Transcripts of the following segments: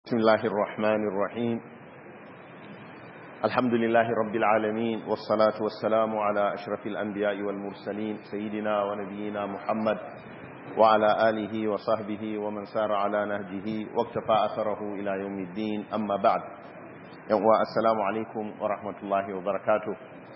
بسم الله الرحمن الرحيم الحمد لله رب العالمين والصلاة والسلام على أشرف الأنبياء والمرسلين سيدنا ونبينا محمد وعلى آله وصحبه ومن سار على نهجه واكتفى أثره إلى يوم الدين أما بعد السلام عليكم ورحمة الله وبركاته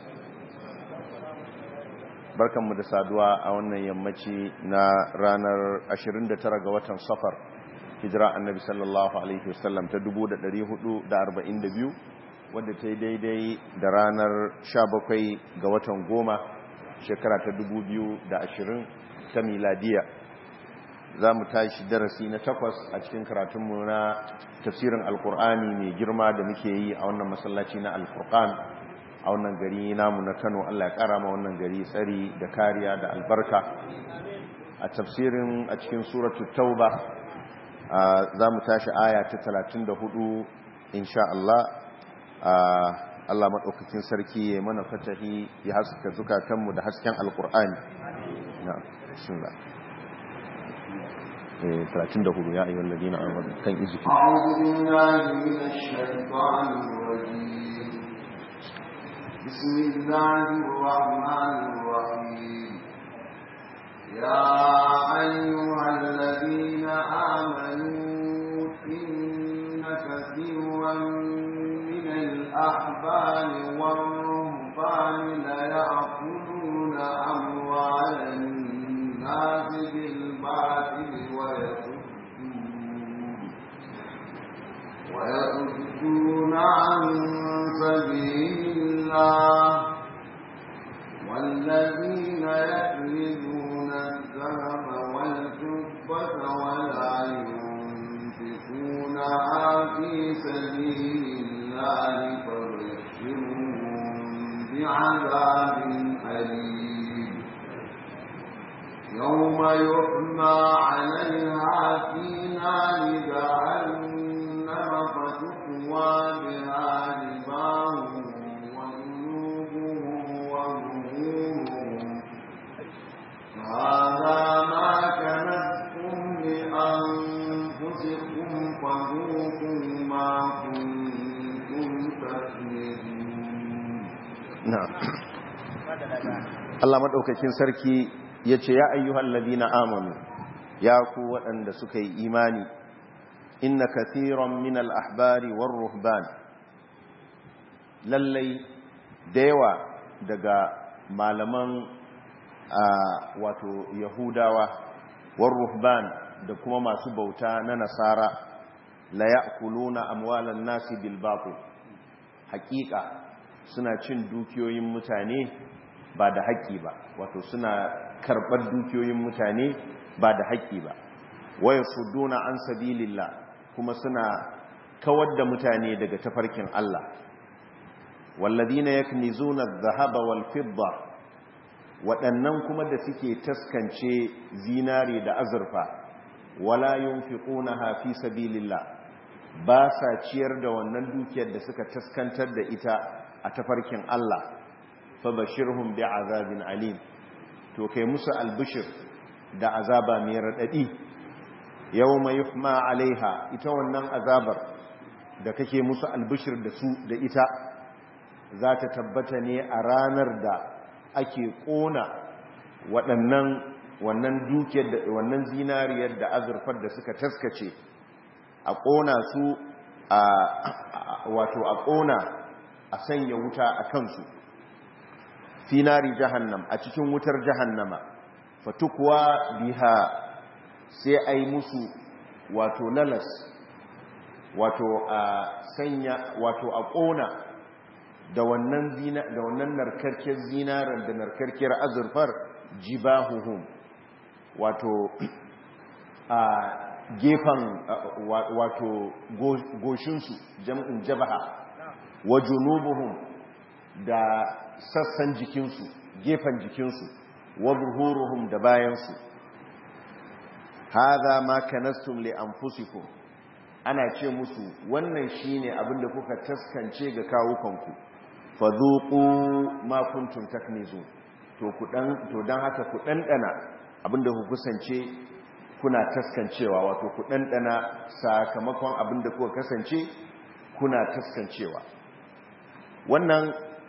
barkanmu da saduwa a wannan yammaci na ranar 29 ga watan safar hijira annabi sallallahu alaihi wasallam ta 1442 wadda ta yi daidai da ranar 17 ga watan goma shekara ta 2020 ta miladiya za mu tashi darasi na takwas a cikin karatunmu na tafsirin alkur'ani mai girma da muke yi a wannan masallaci na alfurkan a wannan gari namu na kano allah ya kara ma wannan gari tsari da kariya da albarka a tafsirin a cikin suratul tauba za mu tashi aya ta 34 insha Allah Allah maɗaukakin sarki ya mana fatahi ya haska zukatanmu da hasken alkur'ani na bismillah 34 ya ayyuhal ladina amanu kan izuki a'udhu billahi minash shaitanir rajim بسم الله الرحمن الرحيم يا أيها الذين آمنوا إن كثيرا من الأحبار والرهبان ليأكلون أموال الناس بالباطل ويصدون ويصدون عن سبيل الله والذين يكنزون الذهب والفضة ولا ينفقونها في سبيل الله فبشرهم بعذاب أليم يوم يحمى عليها في نار جهنم فتقوى بها جباههم هذا ما كنتم لأنفسكم فذوقوا ما كنتم تكنزون نعم Allah maɗaukakin sarki ya ce ya ayyuhal ladina amanu ya ku waɗanda suka yi imani inna kathiran min al-ahbari war ruhban lallai da yawa daga malaman wato yahudawa war ruhban da kuma masu bauta na nasara la ya'kuluna amwalan nasi bil batil haqiqa suna cin dukiyoyin mutane ba da haƙƙi ba wato suna karɓar dukiyoyin mutane ba da haƙƙi ba waya sudduna an sabilillah kuma suna kawar da mutane daga tafarkin Allah walladhina yaknizuna adh-dhahaba wal fidda waɗannan kuma da suke taskance zinare da azurfa wala yunfiqunaha fi sabilillah ba sa ciyar da wannan dukiyar da suka taskantar da ita a tafarkin Allah fa bashirhum bi'azabin alim to kai musu albishir da azaba mai radadi yawma yuhma alaiha ita wannan azabar da kake musu albishir da su da ita za ta tabbata ne a ranar da ake ƙona waɗannan wannan dukiyar da wannan zinariyar da azurfar da suka taskace a ƙona su a wato a ƙona a sanya wuta a kansu finari jahannam a cikin wutar jahannama fatukwa biha sai a yi musu wato lalas wato a sanya wato a ƙona da wannan zina da wannan narkarkiyar zinaran da narkarkiyar azurfar jibahuhum wato a gefen wato goshinsu jam'in jabaha wa junubuhum da sassan jikinsu gefen jikinsu wa zuhuruhum da bayansu hadha ma kanastum li anfusikum ana ce musu wannan shine abinda kuka taskance ga kawukanku fadhuqu ma kuntum taknizun to ku dan to dan haka ku dandana abinda ku kusance kuna taskancewa wato ku ɗanɗana sakamakon abin da kuka kasance kuna taskancewa wannan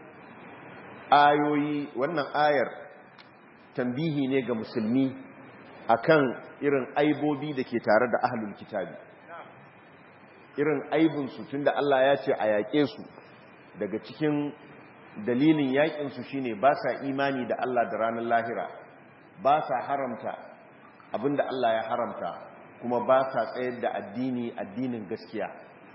ayoyi wannan ayar tambihi ne ga musulmi akan irin aibobi da ke tare da ahlul kitabi irin aibinsu tunda Allah ya ce a yaƙe su daga cikin dalilin yaƙinsu shine ba sa imani da Allah da ranar lahira ba sa haramta abinda Allah ya haramta kuma ba sa tsayar da addini addinin gaskiya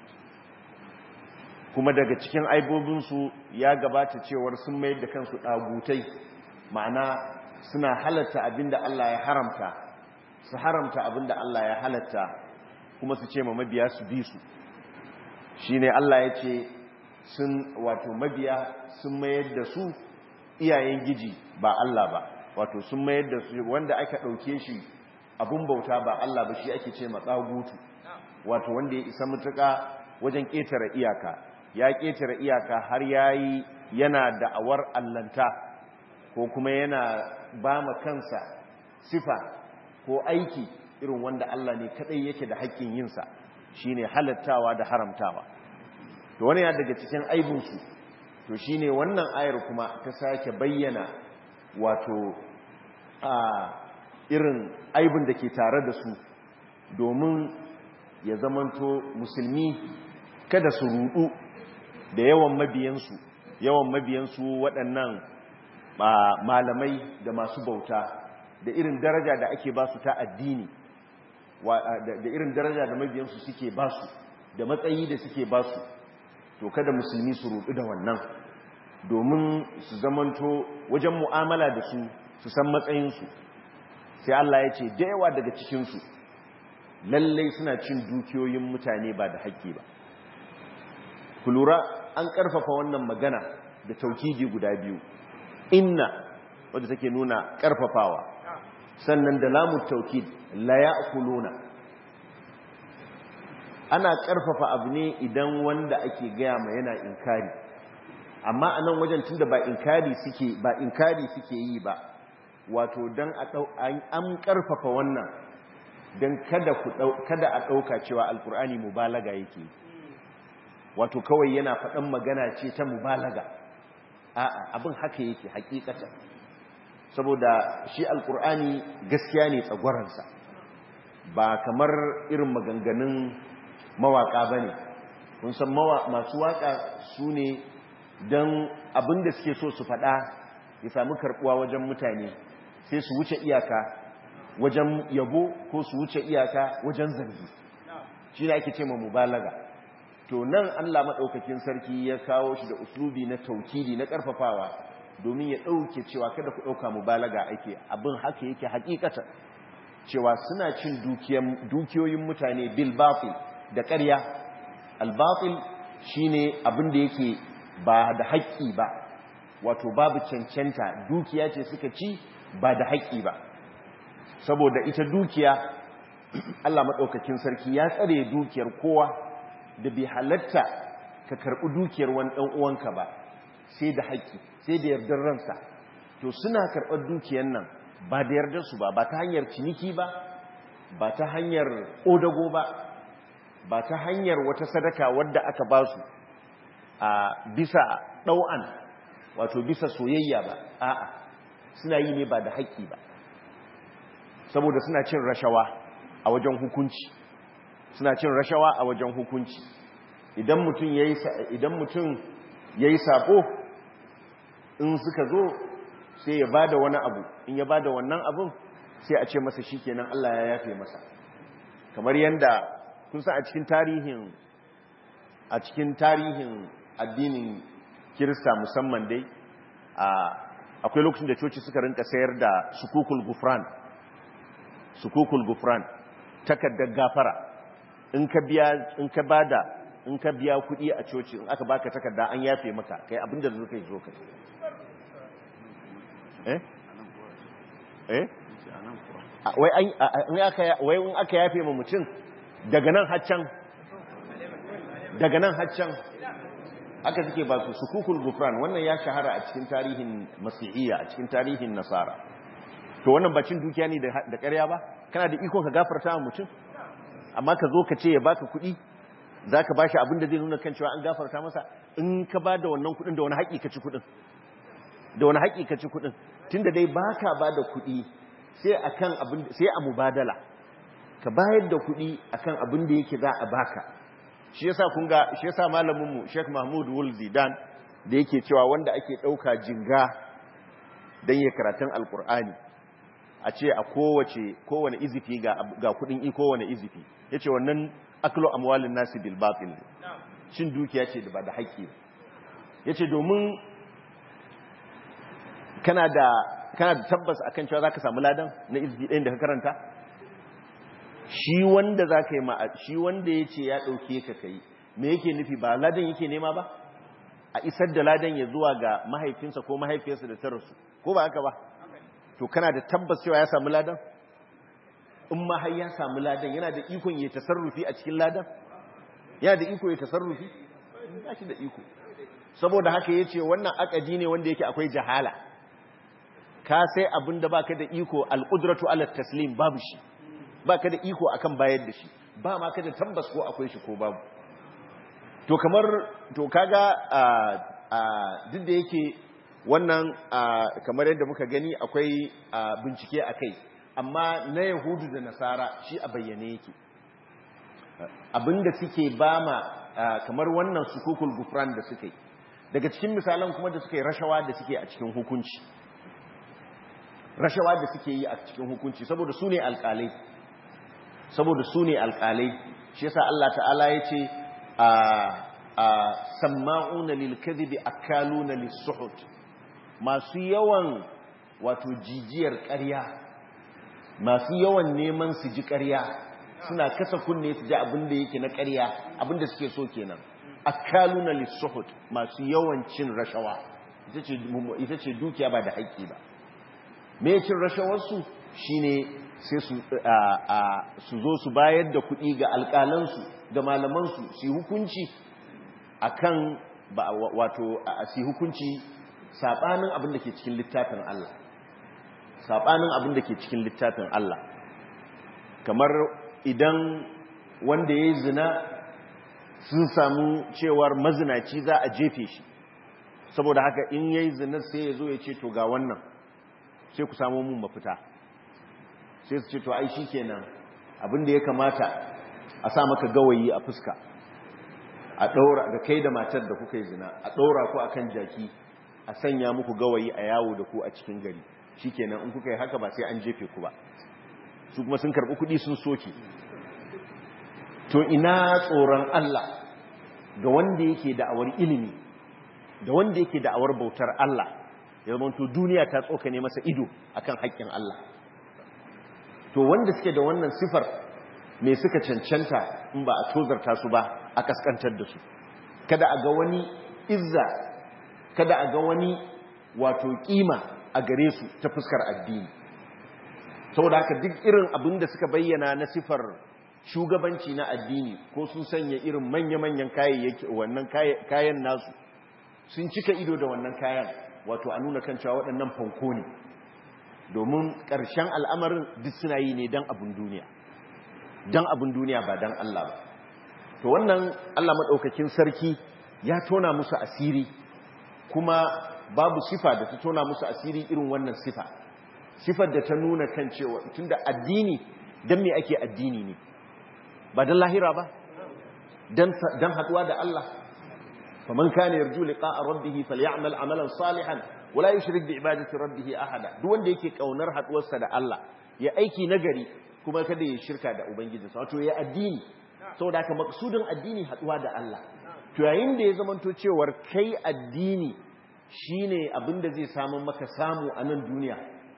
kuma daga cikin aibobinsu ya gabata cewar sun mayar da kansu ɗagutai ma'ana suna halatta abinda Allah ya haramta su haramta abinda Allah ya halatta kuma su ce ma mabiya su bi su shine Allah ya ce sun wato mabiya sun mayar da su iyayen giji ba Allah ba wato sun mayar da su wanda aka ɗauke shi abun bauta ba Allah ba shi ake ce matsagutu wato wanda ya isa mutuka wajen ƙetare iyaka ya ƙetare iyaka har yayi yana da'awar allanta ko kuma yana ba ma kansa sifa ko aiki irin wanda Allah ne kadai yake da haƙƙin yinsa shine halattawa da haramtawa to wani ya daga cikin aibinsu to shine wannan ayar kuma ta sake bayyana wato a irin aibin da ke tare da su domin ya zamanto musulmi kada su rudu da yawan mabiyansu yawan mabiyansu waɗannan malamai da masu bauta da irin daraja da ake basu ta addini da irin daraja da mabiyansu suke basu da matsayi da suke basu to kada musulmi su rudu da wannan domin su zamanto wajen mu'amala da su su san matsayinsu sai Allah ya ce da yawa daga cikinsu lallai suna cin dukiyoyin mutane ba da haƙƙi ba ku lura an ƙarfafa wannan magana da taukidi guda biyu inna wadda take nuna ƙarfafawa sannan da lamun taukid la ya'kuluna ana ƙarfafa abu ne idan wanda ake gaya ma yana inkari amma a nan wajen tunda ba inkari suke ba inkari suke yi ba wato dan an ƙarfafa wannan dan kada ku kada a ɗauka cewa alkur'ani mubalaga yake wato kawai yana faɗan magana ce ta mubalaga a'a abin haka yake hakikata saboda shi alkur'ani gaskiya ne tsagwaransa ba kamar irin maganganun mawaka ba ne kun san masu waka su ne don abinda suke so su faɗa ya sami karɓuwa wajen mutane sai su wuce iyaka wajen yabo ko su wuce iyaka wajen zargi shi ne ake ce ma mubalaga to nan Allah maɗaukakin sarki ya kawo shi da uslubi na taukidi na ƙarfafawa domin ya ɗauke cewa kada ku ɗauka mubalaga ake abin haka yake hakikata cewa suna cin dukiyoyin mutane bil batil da ƙarya al batil shine abin da yake ba da haƙƙi ba wato babu cancanta dukiya ce suka ci ba da haƙƙi ba saboda ita dukiya Allah maɗaukakin sarki ya tsare dukiyar kowa da bai halatta ka karɓi dukiyar wani ɗan uwanka ba sai da haƙƙi sai da yardar ransa to suna karɓar dukiyar nan ba da yardar su ba ba ta hanyar ciniki ba ba ta hanyar odago ba ba ta hanyar wata sadaka wadda aka ba su a bisa ɗau'an wato bisa soyayya ba a'a suna yi ne ba da haƙƙi ba saboda suna cin rashawa a wajen hukunci suna cin rashawa a wajen hukunci idan mutum yayi idan mutum yayi sako in suka zo sai ya bada wani abu in ya bada wannan abun sai a ce masa shikenan Allah ya yafe masa kamar yanda kun san a cikin tarihin a cikin tarihin addinin Kirista musamman dai akwai lokacin da coci suka rinka sayar da sukukul gufran sukukul gufran takardar gafara in ka biya in ka bada in ka biya kuɗi a coci in aka baka takarda an yafe maka kai abinda da zaka yi zo kai eh eh wai an aka wai in aka yafe ma mutum daga nan haccan daga nan haccan aka suke ba su sukukul gufran wannan ya shahara a cikin tarihin masihiyya a cikin tarihin nasara to wannan bacin dukiya ne da ƙarya ba kana da iko ka gafarta wa mutum amma ka zo ka ce ya baka kuɗi za ka ba shi abin da zai nuna kan cewa an gafarta masa in ka ba da wannan kuɗin da wani haƙi ka ci kuɗin da wani haƙi ka ci kuɗin tun da dai ba ka ba da kuɗi sai a mubadala ka bayar da kuɗi akan abin da yake za a baka shi yasa kun ga shi yasa malaminmu Sheikh Mahmud Wul Zidan da yake cewa wanda ake ɗauka jinga don ya karatun alkur'ani a ce a kowace kowane izifi ga ga kudin i kowane izifi yace wannan aklu amwalin nasi bil batil shin dukiya ce da ba da haƙƙi yace domin kana da kana da tabbas akan cewa zaka samu ladan na izifi ɗayan da ka karanta shi wanda zaka yi ma shi wanda yace ya dauke ka kai me yake nufi ba ladan yake nema ba a isar da ladan ya zuwa ga mahaifinsa ko mahaifiyarsa da ta rasu ko ba haka ba to kana da tabbas cewa ya samu ladan in ma har ya samu ladan yana da ikon ya tasarrufi a cikin ladan yana da iko ya tasarrufi ba shi da iko saboda haka yace wannan akadi ne wanda yake akwai jahala ka sai abin da baka da iko alqudratu ala taslim babu shi baka da iko akan bayar da shi ba ma ka da tabbas ko akwai shi ko babu to kamar to kaga duk da yake wannan kamar yadda muka gani akwai bincike a kai amma na yahudu da nasara shi a bayyane yake abinda suke ba ma kamar wannan sukukul gufran da suke daga cikin misalan kuma da suke rashawa da suke a cikin hukunci rashawa da suke yi a cikin hukunci saboda su ne alkalai saboda su ne alkalai shi yasa Allah ta'ala ya ce a samma'una lilkadhibi akaluna lisuhut masu yawan wato jijiyar ƙarya masu yawan neman su ji ƙarya suna kasa kunne su ji abin da yake na ƙarya abin da suke so kenan akaluna lisuhut masu yawan cin rashawa ita ce dukiya ba da haƙƙi ba me cin rashawarsu shine sai su zo su bayar da kuɗi ga alƙalansu da malamansu su yi hukunci akan wato su yi hukunci saɓanin abin da ke cikin littafin Allah saɓanin abin da ke cikin littafin Allah kamar idan wanda ya yi zina sun samu cewar mazinaci za a jefe shi saboda haka in ya yi zina sai ya zo ya ce to ga wannan sai ku samu mun mafita sai su ce to ai shi kenan abin da ya kamata a sa maka gawayi a fuska a ɗaura da kai da matar da kuka yi zina a ɗaura ku akan jaki a sanya muku gawayi a yawo da ku a cikin gari shikenan in kuka yi haka ba sai an jefe ku ba su kuma sun karɓi kuɗi sun soke to ina tsoron Allah ga wanda yake da'awar ilimi da wanda yake da'awar bautar Allah ya zama to duniya ta tsokane masa ido akan haƙƙin Allah to wanda suke da wannan sifar me suka cancanta in ba a tozarta su ba a kaskantar da su kada a ga wani izza kada a ga wani wato kima a gare su ta fuskar addini saboda haka duk irin abin da suka bayyana na sifar shugabanci na addini ko sun sanya irin manya-manyan kayayyaki wannan kayan nasu sun cika ido da wannan kayan wato a nuna kan cewa waɗannan fanko ne domin ƙarshen al'amarin duk suna yi ne don abin duniya don abin duniya ba don Allah ba to wannan Allah maɗaukakin sarki ya tona musu asiri kuma babu sifa da ta tona musu asiri irin wannan sifa sifar da ta nuna kan cewa tunda addini don me ake addini ne ba don lahira ba don haɗuwa da Allah faman kana yarju liqa'a rabbih falyamal amalan salihan wala yushrik bi ibadati rabbih ahada duk wanda yake kaunar haɗuwarsa da Allah ya aiki nagari kuma kada ya shirka da ubangijinsa wato ya addini saboda haka maksudin addini haɗuwa da Allah to yayin da ya zamanto cewar kai addini shine abinda zai samu maka samu a nan duniya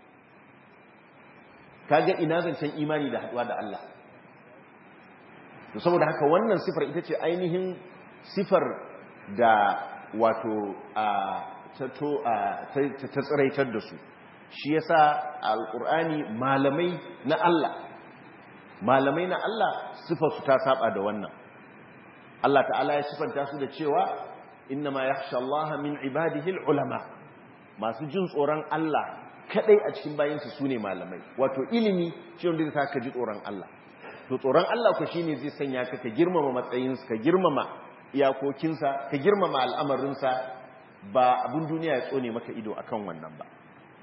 kaga ina zancen imani da haɗuwa da Allah to saboda haka wannan sifar ita ce ainihin sifar da wato ta tsiraitar da su shi yasa alkur'ani malamai na Allah malamai na Allah sifarsu ta saba da wannan Allah ta'ala ya sifanta su da cewa innama yakhsha Allah min ibadihi ulama masu jin tsoron Allah kadai a cikin bayansu su ne malamai wato ilimi shi wanda zai ka ji tsoron Allah to tsoron Allah ku shine zai sanya ka ka girmama matsayinsa ka girmama iyakokinsa ka girmama al'amarinsa ba abin duniya ya tsone maka ido akan wannan ba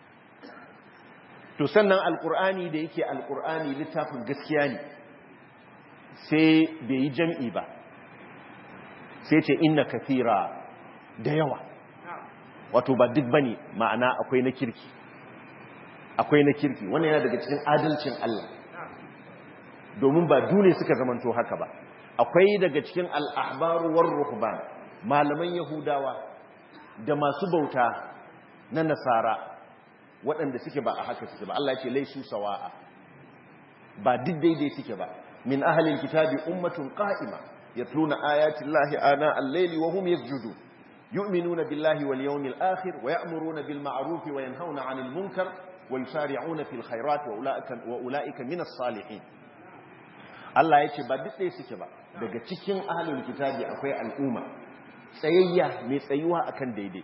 to sannan alkur'ani da yake alkur'ani littafin gaskiya ne sai bai yi jam'i ba sai ce inna kathira da yawa wato ba duk bane ma'ana akwai na kirki akwai na kirki wannan yana daga cikin adalcin Allah domin ba dole suka zamanto haka ba akwai daga cikin al'ahbaru war ruhban malaman yahudawa da masu bauta na nasara waɗanda suke ba a haka suke ba Allah ce laisu sawa'a ba duk daidai suke ba min ahlil kitabi ummatun qa'ima yatluna ayati llahi ana al-layli wa hum yasjudun yu'minuna billahi wal yawmil akhir wa ya'muruna bil ma'ruf wa yanhauna 'anil munkar wa yusari'una fil khairat wa ulaika wa ulaika min as-salihin Allah yace ba duk dai suke ba daga cikin ahlul kitabi akwai al'umma tsayayya mai tsayuwa akan daidai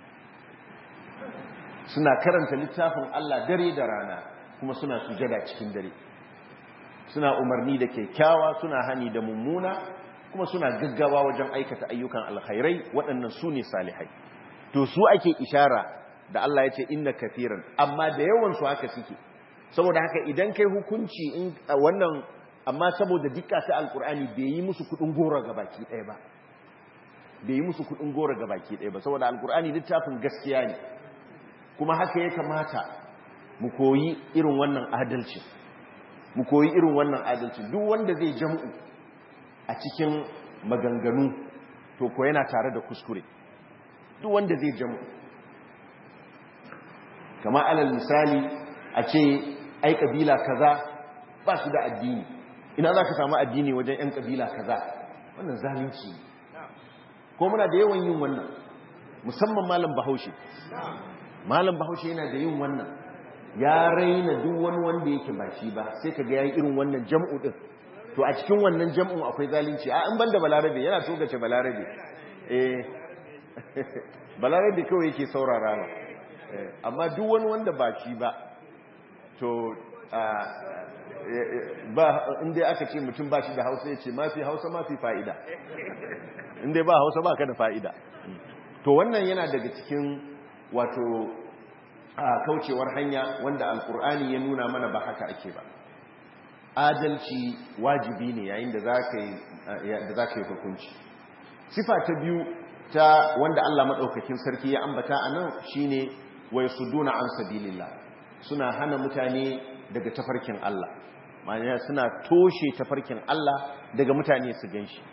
suna karanta littafin Allah dare da rana kuma suna sujada cikin dare suna umarni da kyakkyawa suna hani da mummuna kuma suna gaggawa wajen aikata ayyukan alkhairai waɗannan su ne salihai to su ake ishara da Allah ya ce inna kafiran amma da yawan su haka suke saboda haka idan kai hukunci in wannan amma saboda dukka ta alkur'ani bai yi musu kudin gora ga baki ɗaya ba bai yi musu kudin gora ga baki ɗaya ba saboda alkur'ani littafin gaskiya ne kuma haka ya kamata mu koyi irin wannan adalci mu koyi irin wannan adalci duk wanda zai jam'u a cikin maganganu to ko yana tare da kuskure duk wanda zai jam'u kama alal misali a ce ai kabila kaza ba su da addini ina za ka samu addini wajen 'yan kabila kaza wannan zalunci ne ko muna da yawan yin wannan musamman malam bahaushe malam bahaushe yana da yin wannan ya raina duk wani wanda yake ba shi ba sai ka ga yayi irin wannan jam'u din to a cikin wannan jam'un akwai zalunci a in banda balarabe yana togace balarabe eh balarabe kawai yake saurara ba amma duk wani wanda ba shi ba to ba inda aka ce mutum ba shi da hausa ya ce mafi hausa mafi fa'ida inda ba hausa ba ka da fa'ida to wannan yana daga cikin wato kaucewar hanya wanda alkur'ani ya nuna mana ba haka ake ba adalci wajibi ne yayin da za ka yi hukunci sifa ta biyu ta wanda Allah maɗaukakin sarki ya ambata a nan shi ne wai su duna an sabilillah suna hana mutane daga tafarkin Allah ma'ana suna toshe tafarkin Allah daga mutane su gan shi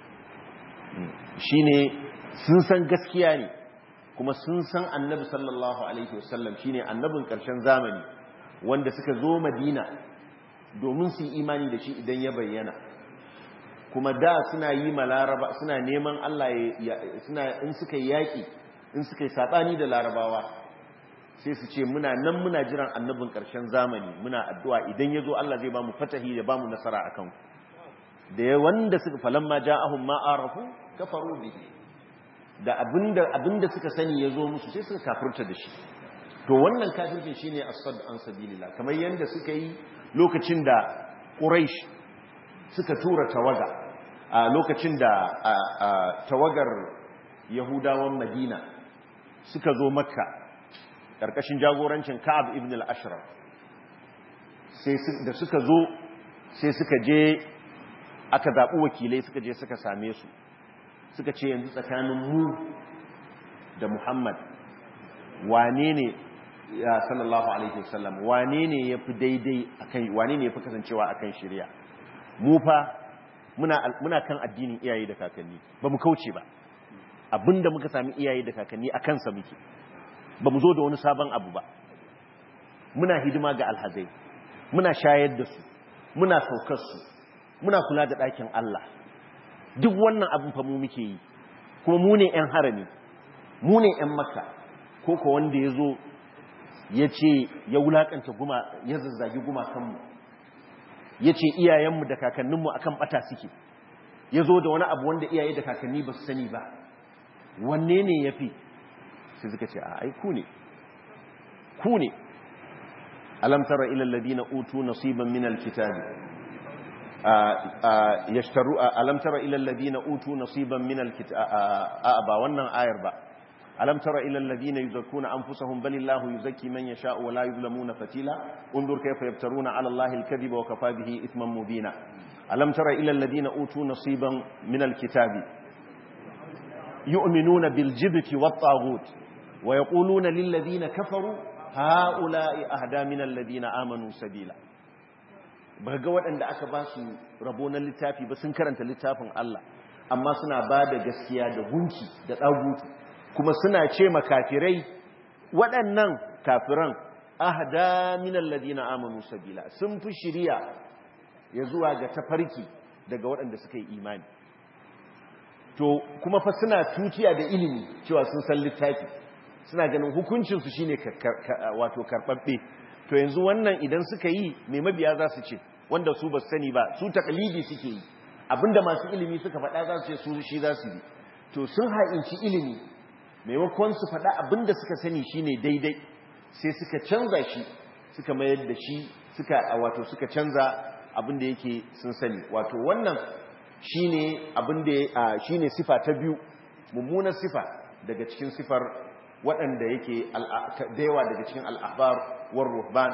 shi ne sun san gaskiya ne kuma sun san annabi sallallahu alaihi wasallam shine annabin ƙarshen zamani wanda suka zo madina domin su yi imani da shi idan ya bayyana kuma da suna yi ma laraba suna neman Allah suna in suka yi yaƙi in suka yi saɓani da larabawa sai su ce muna nan muna jiran annabin ƙarshen zamani muna addu'a idan ya zo Allah zai ba mu fatahi da ba mu nasara a kanku da ya wanda suka falamma ja'ahum ma arafu kafaru bihi da abinda abinda suka sani ya zo musu sai suka kafirta da shi to wannan kafircin shine as-sadd an sabilillah kamar yanda suka yi lokacin da quraish suka tura tawaga a lokacin da tawagar yahudawan madina suka zo makka karkashin jagorancin ka'ab ibn al-ashraf sai da suka zo sai suka je aka zaɓi wakilai suka je suka same su suka ce yanzu tsakanin mu da Muhammad wane ne ya sallallahu alaihi wasallam wane ne yafi daidai akan wane ne yafi kasancewa akan shari'a mu fa muna muna kan addinin iyaye da kakanni ba mu kauce ba abinda muka sami iyaye da kakanni akan sa muke ba mu zo da wani sabon abu ba muna hidima ga alhazai muna shayar da su muna saukar su muna kula da ɗakin Allah duk wannan abin fa mu muke yi kuma mu ne 'yan harami mu ne 'yan makka ko ko wanda ya zo ya ce ya wulakanta guma ya zazzagi gumakanmu ya ce iyayenmu da kakanninmu akan bata suke ya zo da wani abu wanda iyaye da kakanni ba su sani ba wanne ne ya fi sai suka ce a ai ku ne ku ne alam tara ila alladhina utu nasiban min alkitabi yashtaru alam tara ila alladhina utu nasiban min alkitabi ba wannan ayar ba alam tara ila alladhina yuzakkuna anfusahum balillahu yuzakki man yasha'u wa la yuzlamuna fatila undur kayfa yaftaruna ala allahi alkadhiba wa kafa bihi ithman mubina alam tara ila alladhina utu nasiban min alkitabi yu'minuna bil jibti wat taghut wa yaquluna lil ladina kafaru ha'ula'i ahda min alladhina amanu sabila ba ga waɗanda aka ba su rabo na littafi ba sun karanta littafin Allah amma suna ba da gaskiya da gunki da ɗagutu kuma suna ce makafirai waɗannan kafiran ahda min alladhina amanu sabila sun fi shiriya ya zuwa ga tafarki daga waɗanda suka yi imani to kuma fa suna tutiya da ilimi cewa sun san littafi suna ganin hukuncinsu shine wato karɓaɓɓe to yanzu wannan idan suka yi mai mabiya za su ce wanda su ba sani ba su takalidi suke yi abinda masu ilimi suka faɗa za su ce su shi za su yi to sun ha'inci ilimi maimakon su faɗa abinda suka sani shine daidai sai suka canza shi suka mayar da shi suka wato suka canza abinda yake sun sani wato wannan shine abinda shine sifa ta biyu mummunar sifa daga cikin sifar waɗanda yake da yawa daga cikin al'ahbar war ruhban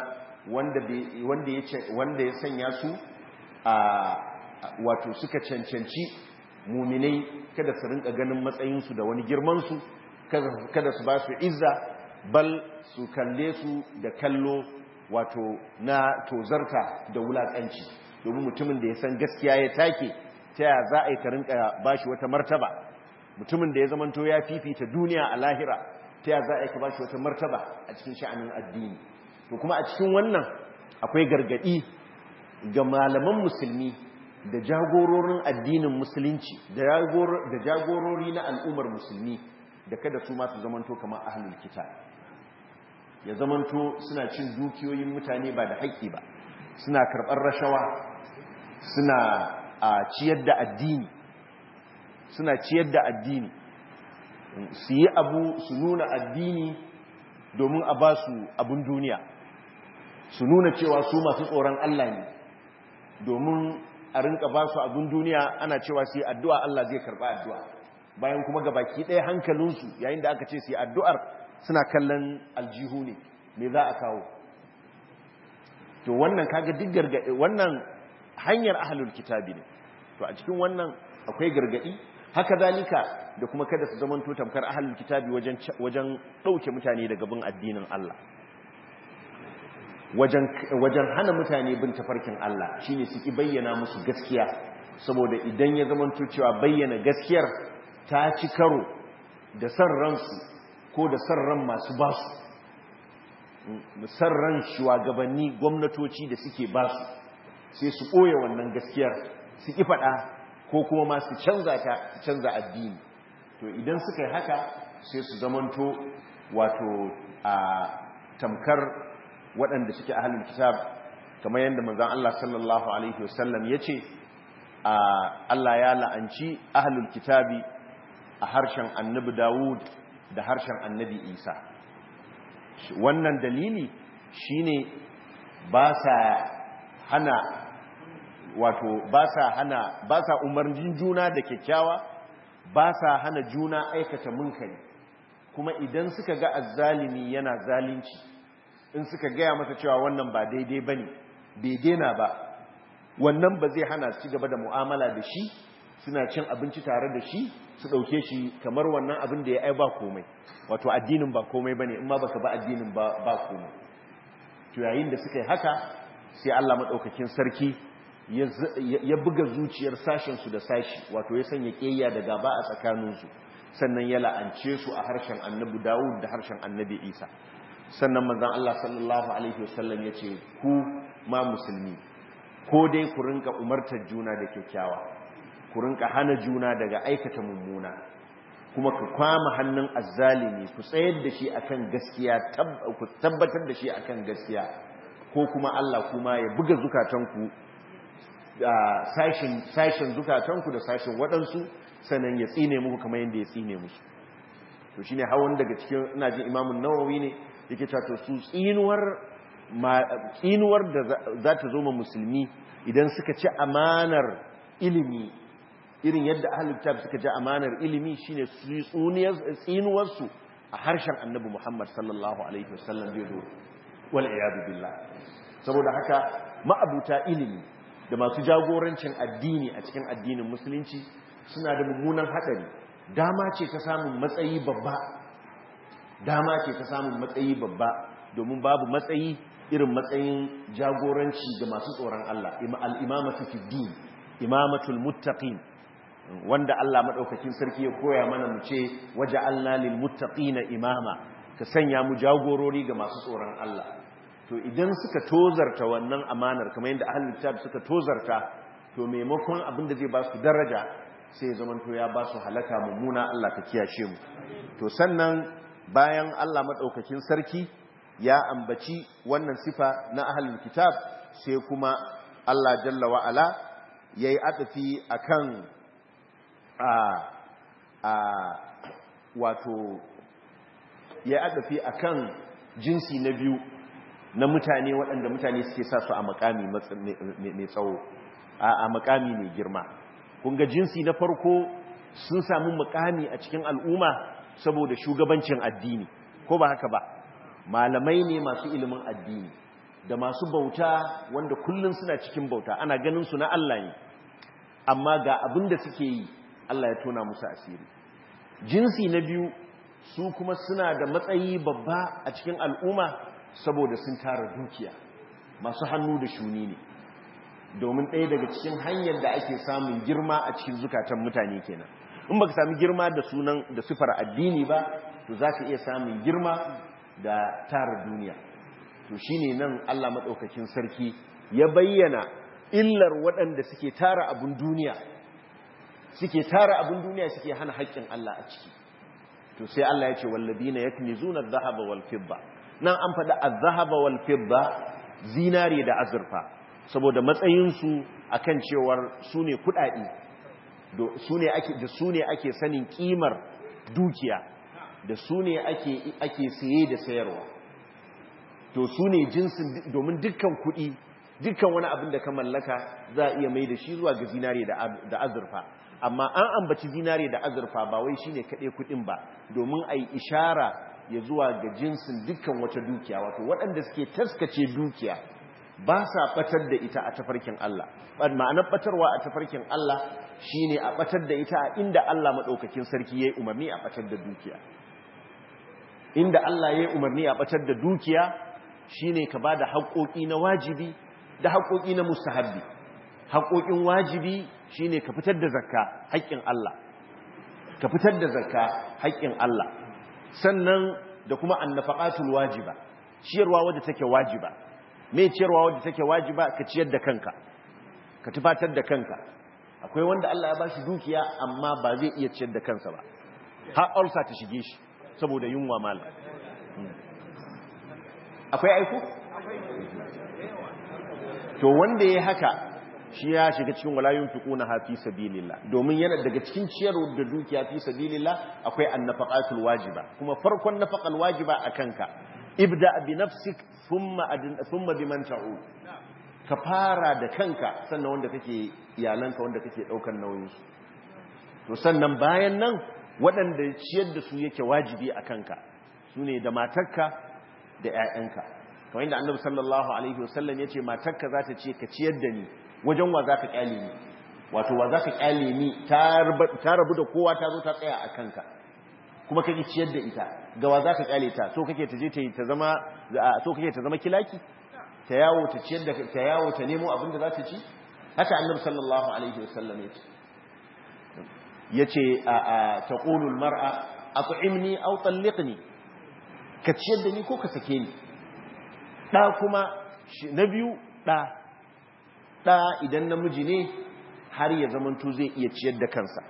wanda ya sanya su a wato suka cancanci muminai kada su rinka ganin matsayinsu da wani girmansu kada su ba su izza bal su kalle su da kallo wato na tozarta da wulaƙanci domin mutumin da ya san gaskiya ya take ta yaya za a yi ka rinka ba shi wata martaba mutumin da ya zamanto ya fifita duniya a lahira ta yaya za a yi ka ba shi wata martaba a cikin sha'anin addini to kuma a cikin wannan akwai gargadi ga malaman musulmi da jagororin addinin musulunci da jagorori na al'ummar musulmi da kada su masu zamanto kamar ahlul kitab ya zamanto suna cin dukiyoyin mutane ba da haƙƙi ba suna karɓar rashawa suna ciyar da addini suna ciyar da addini su yi abu su nuna addini domin a ba su abin duniya su nuna cewa su masu tsoron Allah ne domin a rinka ba su abin duniya ana cewa su yi addu'a Allah zai karɓa addu'a bayan kuma ga baki ɗaya hankalinsu yayin da aka ce su yi addu'ar suna kallon aljihu ne me za a kawo to wannan kaga duk gargaɗi wannan hanyar ahalul kitabi ne to a cikin wannan akwai gargaɗi haka zalika da kuma kada su zamanto tamkar ahalul kitabi wajen wajen ɗauke mutane daga bin addinin Allah wajen hana mutane bin tafarkin Allah shine su ki bayyana musu gaskiya saboda idan ya zamanto cewa bayyana gaskiyar ta ci karo da san ransu ko da san ran masu basu san ran shugabanni gwamnatoci da suke basu sai su ɓoye wannan gaskiyar su ki faɗa ko kuma ma su canza ta canza addini to idan suka yi haka sai su zamanto wato a tamkar waɗanda suke ahalin kitab kamar yadda manzon Allah sallallahu alaihi wasallam yace Allah ya la'anci ahlul kitabi a harshen annabi Dawud da harshen annabi Isa wannan dalili shine ba sa hana wato ba sa hana ba sa umarnin juna da kyakkyawa ba sa hana juna aikata munkari kuma idan suka ga azzalimi yana zalunci in suka gaya masa cewa wannan ba daidai bane bai daina ba wannan ba zai hana su gaba da mu'amala da shi suna cin abinci tare da shi su ɗauke shi kamar wannan abin da ya ai ba komai wato addinin ba komai bane in ma baka ba addinin ba ba komai to yayin da suka yi haka sai Allah madaukakin sarki ya buga zuciyar sashen su da sashi wato ya sanya kiyaya da gaba a tsakanin su sannan ya la'ance su a harshen Annabi Dawud da harshen Annabi Isa sannan manzon Allah sallallahu alaihi wasallam yace ku ma musulmi ko dai ku rinka umartar juna da kyakkyawa ku rinka hana juna daga aikata mummuna kuma ku kwama hannun azzalimi ku tsayar da shi akan gaskiya ku tabbatar da shi akan gaskiya ko kuma Allah kuma ya buga zukatanku sashin sashin zukatanku da sashin waɗansu sannan ya tsine muku kamar yadda ya tsine musu to shine hawan daga cikin ina jin imamun nawawi ne yake cewa to su tsinuwar tsinuwar da za ta zo ma musulmi idan suka ci amanar ilimi irin yadda ahlul kitab suka ci amanar ilimi shine tsinuwarsu a harshen annabi Muhammad sallallahu alaihi wasallam zai zo wal iyadu billah saboda haka ma'abuta ilimi da masu jagorancin addini a cikin addinin musulunci suna da mummunan hadari dama ce ta samun matsayi babba dama ce ta samun matsayi babba domin babu matsayi irin matsayin jagoranci ga masu tsoron Allah al-imamatu fi din imamatul muttaqin wanda Allah madaukakin sarki ya koya mana mu ce waja'alna lil muttaqina imama ka sanya mu jagorori ga masu tsoron Allah to idan suka tozarta wannan amanar kamar yadda ahlul kitab suka tozarta to maimakon abin da zai ba su daraja sai ya zama to ya ba su halaka mummuna Allah ka kiyashe mu to sannan bayan Allah madaukakin sarki ya ambaci wannan sifa na ahlul kitab sai kuma Allah jalla wa ala yayi adafi akan a a wato ya adafi akan jinsi na biyu na mutane waɗanda mutane suke sa su a makami mai tsawo a makami mai girma kunga jinsi na farko sun samu makami a cikin al'umma saboda shugabancin addini ko ba haka ba malamai ne masu ilimin addini da masu bauta wanda kullum suna cikin bauta ana ganin su na Allah ne amma ga abin da suke yi Allah ya tona musu asiri jinsi na biyu su kuma suna da matsayi babba a cikin al'umma saboda sun tara dukiya masu hannu da shuni ne domin ɗaya daga cikin hanyar da ake samun girma a cikin zukatan mutane kenan in baka sami girma da sunan da sifar addini ba to za ka iya samun girma da tara duniya to shine nan Allah maɗaukakin sarki ya bayyana illar waɗanda suke tara abun duniya suke tara abun duniya suke hana haƙƙin Allah a ciki to sai Allah ya ce walladina yaknizuna adh-dhahaba wal fidda nan an faɗi azahaba wal fidda zinare da azurfa saboda matsayinsu akan cewar su ne kuɗaɗe da su ne ake sanin ƙimar dukiya da su ne ake saye da sayarwa to su ne jinsin domin dukkan kuɗi dukkan wani abin da ka mallaka za a iya mai da shi zuwa ga zinare da azurfa amma an ambaci zinare da azurfa ba wai shine kaɗai kuɗin ba domin a yi ishara ya zuwa ga jinsin dukkan wata dukiya wato waɗanda suke taskace dukiya ba sa batar da ita a tafarkin Allah ma'anar batarwa a tafarkin Allah shine a batar da ita a inda Allah maɗaukakin sarki ya yi umarni a batar da dukiya inda Allah ya yi umarni a batar da dukiya shine ka ba da haƙoƙi na wajibi da haƙoƙi na mustahabbi haƙoƙin wajibi shine ka fitar da zakka haƙƙin Allah ka fitar da zakka haƙƙin Allah sannan da kuma annafaqatul wajiba ciyarwa wadda take wajiba me ciyarwa wadda take wajiba ka ciyar da kanka ka tufatar da kanka akwai wanda Allah ya bashi dukiya amma ba zai iya ciyar da kansa ba har ulsa ta shige shi saboda yunwa mala akwai aiko to wanda yayi haka shi ya shiga cikin walayun fiquna ha fi sabilillah domin yana daga cikin ciyarwa da dukiya fi sabilillah akwai annafaqatul wajiba kuma farkon nafaqal wajiba akanka ibda bi nafsik thumma thumma biman ta'u ka fara da kanka sannan wanda kake iyalanka wanda kake daukar nauyin su to sannan bayan nan waɗanda ciyar da su yake wajibi akanka sune da matarka da ƴaƴanka kamar inda annabi sallallahu alaihi wasallam yace matarka za ta ce ka ciyar da ni wajen wa za ka kyale ni wato wa za ka kyale ni ta rabu da kowa ta zo ta tsaya a kanka kuma kake ciyar da ita ga wa za ka kyale ta so kake ta je ta ta zama so kake ta zama kilaki ta yawo ta ciyar da ta yawo ta nemo abin da za ta ci haka annabi sallallahu alaihi wasallam yace yace a taqulu almar'a at'imni aw talliqni ka ciyar da ni ko ka sake ni da kuma na biyu da ɗa idan namiji ne har ya zamanto zai iya ciyar da kansa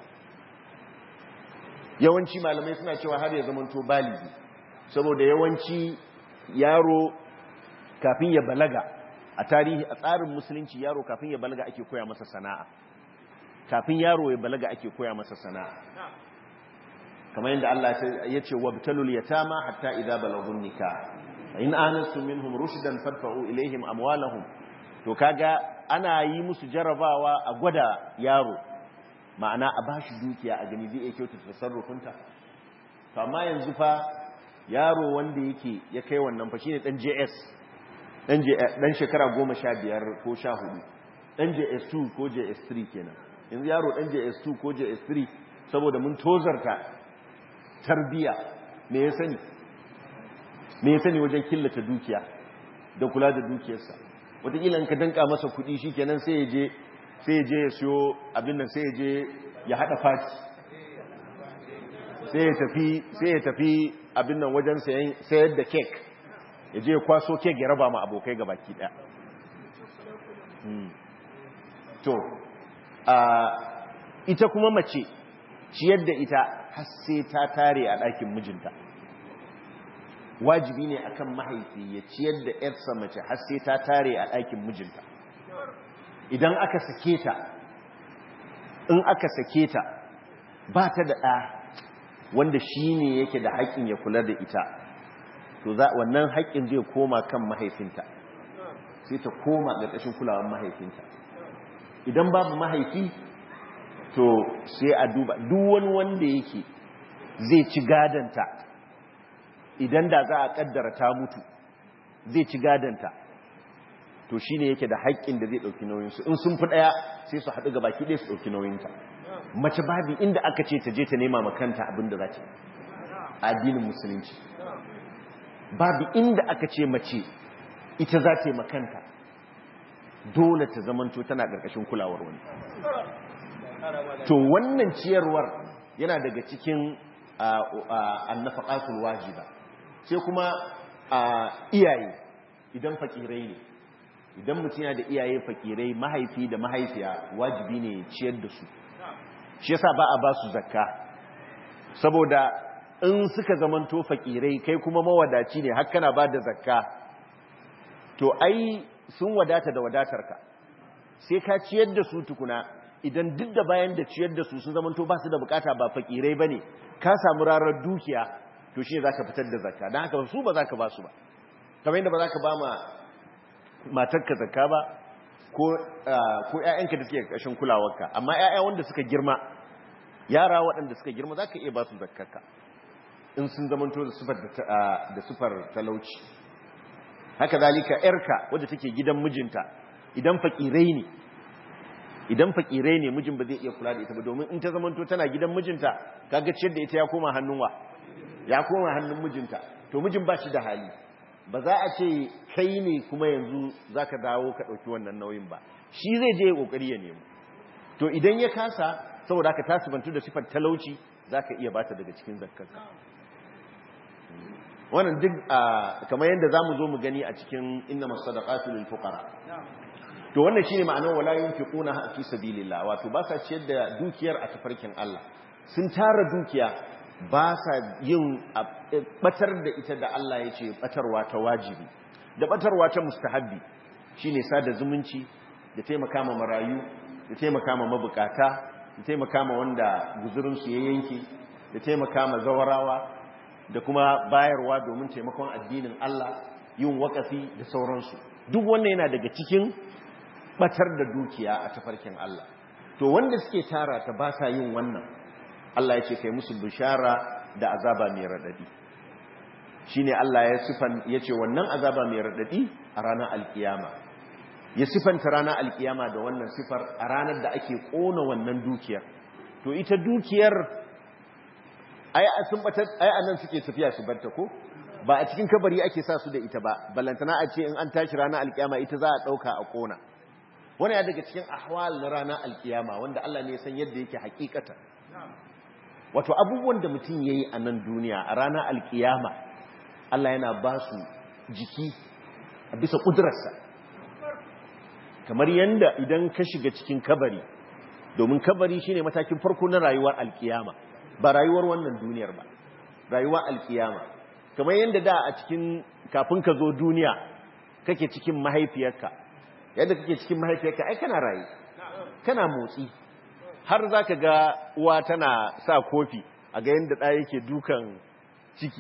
yawanci malamai suna cewa har ya zamanto baligi saboda yawanci yaro kafin ya balaga a tarihi a tsarin musulunci yaro kafin ya balaga ake koya masa sana'a kafin yaro ya balaga ake koya masa sana'a kamar yadda Allah ya ce wabtalul yatama hatta idza balagun nikah in anastu minhum rushdan fadfa'u ilaihim amwalahum to kaga ana yi musu jarabawa a gwada yaro ma'ana a bashi dukiya a gani zai iya kyautata tasarrufinta to amma yanzu fa yaro wanda yake ya kai wannan fa shine dan JS dan dan shekara 15 ko 14 dan JS2 ko JS3 kenan yanzu yaro dan JS2 ko JS3 saboda mun tozarta tarbiya me ya sani me ya sani wajen killace dukiya da kula da dukiyarsa wataƙila in ka danka masa kuɗi shi kenan sai ya je sai ya je ya siyo abin nan sai ya je ya haɗa fati sai ya tafi sai ya tafi abin nan wajen sayar da kek ya je ya kwaso kek ya raba ma abokai ga baki ɗaya to ita kuma mace ciyar da ita har sai ta tare a ɗakin mijinta wajibi ne akan mahaifi ya ciyar da ‘yarsa mace har sai ta tare a ɗakin mijinta idan aka sake ta in aka sake ta ba ta da ɗa wanda shi ne yake da haƙƙin ya kula da ita to wannan haƙƙin zai koma kan mahaifinta sai ta koma ƙarƙashin kulawar mahaifinta idan babu mahaifi to sai a duba duk wani wanda yake zai ci gadanta idan da za a kaddara ta mutu zai ci gadanta to shi ne yake da haƙƙin da zai ɗauki nauyinsu in sun fi ɗaya sai su haɗu ga baki ɗaya su ɗauki nauyinta mace babi inda aka ce ta je ta nema makanta abin da za ta addinin musulunci babu inda aka ce mace ita za ta yi makanta dole ta zamanto tana ƙarƙashin kulawar wani to wannan ciyarwar yana daga cikin annafaqatul wajiba sai kuma iyaye idan fakirai ne idan mutum yana da iyaye fakirai mahaifi da mahaifiya wajibi ne ciyar da su shi yasa ba a ba su zakka saboda in suka zamanto fakirai kai kuma mawadaci ne har kana ba da zakka to ai sun wadata da wadatarka sai ka ciyar da su tukuna idan duk da bayan da ciyar da su sun zamanto ba su da bukata ba fakirai bane ka samu rarar dukiya to shi za ka fitar da zakka don haka su ba za ka ba su ba kamar yadda ba za ka ba ma matarka zakka ba ko ‘ya'yanka da suke ƙashin kulawarka amma ‘ya'ya wanda suka girma yara waɗanda suka girma za ka iya ba su zakkarka in sun zamanto da sufar talauci haka zalika ‘yarka wadda take gidan mijinta idan faƙirai ne idan faƙirai ne mijin ba zai iya kula da ita ba domin in ta zamanto tana gidan mijinta kaga ciyar da ita ya koma hannun wa ya koma hannun mijinta to mijin ba shi da hali ba za a ce kai ne kuma yanzu za ka dawo ka ɗauki wannan nauyin ba shi zai je ya ƙoƙari ya nemo to idan ya kasa saboda ka tasibantu da sifar talauci za ka iya bata daga cikin zakkarka wannan duk kamar yadda za mu zo mu gani a cikin inna masadaqatu lil fuqara to wannan shine ma'anar wala yunfiquna fi sabilillah wato ba sa ciyar da dukiyar a tafarkin Allah sun tara dukiya ba sa yin batar da ita da Allah ya ce batarwa ta wajibi da batarwa ta mustahabbi shine sada zumunci da taimaka ma marayu da taimaka ma mabukata da taimaka ma wanda guzurin su ya yanke da taimaka ma zawarawa da kuma bayarwa domin taimakon addinin Allah yin wakafi da sauransu duk wannan yana daga cikin batar da dukiya a tafarkin Allah to wanda suke tara ta ba sa yin wannan Allah ya ce kai musu bishara da azaba mai radadi shine Allah ya sifan yace wannan azaba mai radadi a ranar alkiyama ya sifanta ranar alkiyama da wannan sifar a ranar da ake kona wannan dukiyar to ita dukiyar ai sun batar ai anan suke tafiya su barta ko ba a cikin kabari ake sa su da ita ba ballantana a ce in an tashi ranar alkiyama ita za a dauka a kona wani ya daga cikin ahwal na ranar alkiyama wanda Allah ne ya san yadda yake hakikata wato abubuwan da mutum ya yi a nan duniya a ranar alkiyama Allah yana ba su jiki a bisa ƙudurarsa kamar yadda idan ka shiga cikin kabari domin kabari shine matakin farko na rayuwar alkiyama ba rayuwar wannan duniyar ba rayuwar alkiyama kamar yadda da a cikin kafin ka zo duniya kake cikin mahaifiyarka yadda kake cikin mahaifiyarka ai kana rayu kana motsi har za ka ga uwa tana sa kofi a ga yadda ɗaya yake dukan ciki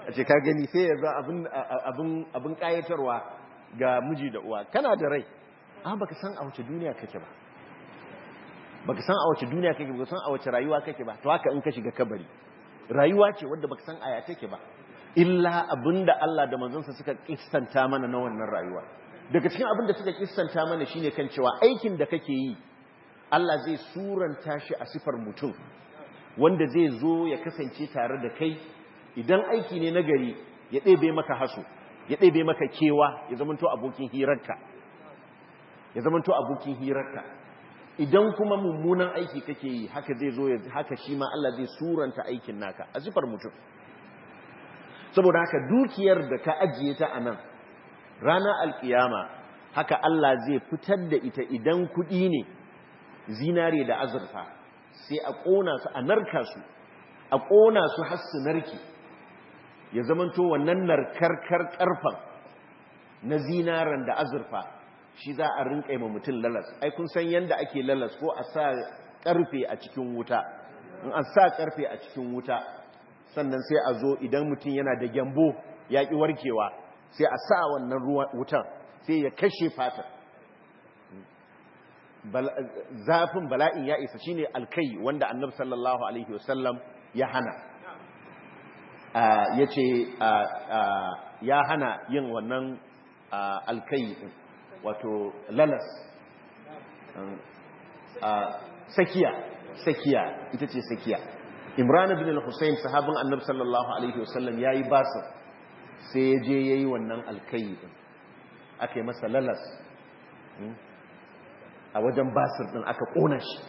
a ce ka gani sai ya za abin kayatarwa ga miji da uwa kana da rai amma baka san a wace duniya kake ba baka san a wace duniya kake baka san a wace rayuwa kake ba to haka in ka shiga kabari rayuwa ce wadda baka san aya take ba illa abinda Allah da manzonsa suka kissanta mana na wannan rayuwa daga cikin abinda suka kissanta mana shine kan cewa aikin da kake yi Allah zai suranta shi a sifar mutum wanda zai zo ya kasance tare da kai idan aiki ne na gari ya ɗebe maka haso ya ɗebe maka kewa ya zamanto abokin hirarka ya zamanto abokin hirarka idan kuma mummunan aiki kake yi haka zai zo haka shi ma Allah zai suranta aikin naka a sifar mutum saboda haka dukiyar da ka ajiye ta a nan ranar alkiyama haka Allah zai fitar da ita idan kuɗi ne zinare da azurfa sai a ƙona su a narka su a ƙona su har su narke ya zamanto wannan narkarkar ƙarfan na zinaren da azurfa shi za a rinƙa ma mutum lalas ai kun san yadda ake lalas ko a sa ƙarfe a cikin wuta in an sa ƙarfe a cikin wuta sannan sai a zo idan mutum yana da gyambo ya ƙi warkewa sai a sa wannan wutan sai ya kashe fata zafin bala'in ya isa shine alkai wanda annabi sallallahu alaihi wasallam ya hana ya ce ya hana yin wannan alkai wato lalas sakiya sakiya ita ce sakiya imran bin al-husayn sahabin annabi sallallahu alaihi wasallam yayi basir sai ya je yayi wannan alkai din aka yi masa lalas a wajen basir din aka kona shi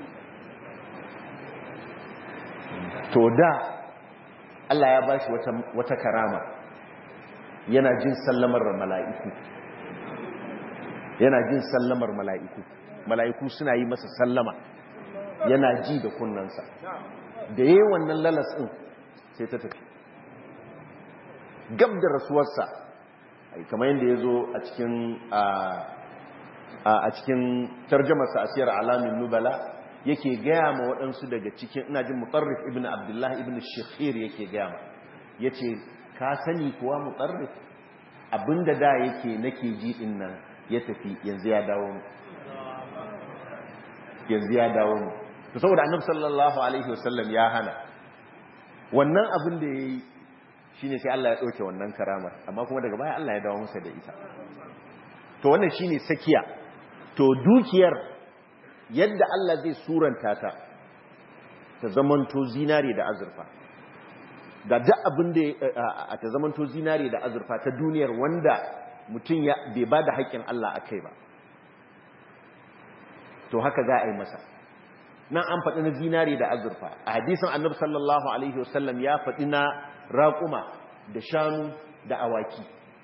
to da Allah ya bashi wata wata karama yana jin sallamar mala'iku yana jin sallamar mala'iku mala'iku suna yi masa sallama yana ji da kunnansa da yayi wannan lalas din sai ta tafi gab da rasuwarsa kamar yadda ya zo a cikin a cikin tarjamarsa a siyar alamin nubala yake gaya ma waɗansu daga cikin ina jin mutarrif ibn abdullahi ibn shekhir yake gaya ma ya ce ka sani kuwa mutarrif abinda da yake nake ji ɗin nan ya tafi yanzu ya dawo mu yanzu ya dawo mu to saboda annabi sallallahu alaihi wasallam ya hana wannan abin da yayi shine sai Allah ya dauke wannan karamar amma kuma daga baya Allah ya dawo masa da ita to wannan shine sakiya to dukiyar yadda Allah zai suranta ta ta zamanto zinare da azurfa da duk abin da ta zamanto zinare da azurfa ta duniyar wanda mutum ya bai ba da haƙƙin Allah a kai ba to haka za a yi masa nan an faɗi na zinare da azurfa a hadisin annabi sallallahu alaihi wasallam ya faɗi na raƙuma da shanu da awaki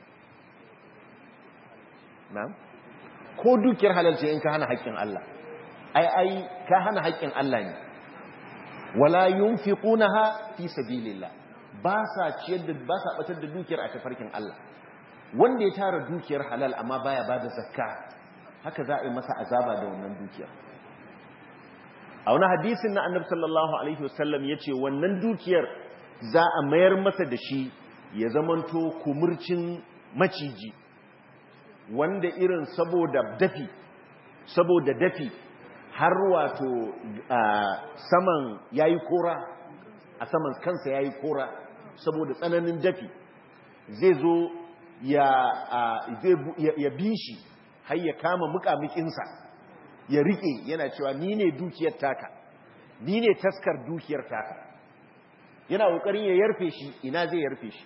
na ko dukiyar halalce in ka hana haƙƙin Allah ai ai ka hana haƙƙin Allah ne wala yunfiqunaha fi sabilillah ba sa ciyar da ba sa batar da dukiyar a tafarkin Allah wanda ya tara dukiyar halal amma baya bada zakka haka za a yi masa azaba da wannan dukiyar a wani hadisin na annabi sallallahu alaihi wasallam yace wannan dukiyar za a mayar masa da shi ya zamanto kumurcin maciji wanda irin saboda dafi saboda dafi har wato saman yayi kora a saman kansa yayi kora saboda tsananin dafi zai zo ya ya bi shi har ya kama mukamukinsa ya rike yana cewa ni ne dukiyar taka ni ne taskar dukiyar taka yana kokarin ya yarfe shi ina zai yarfe shi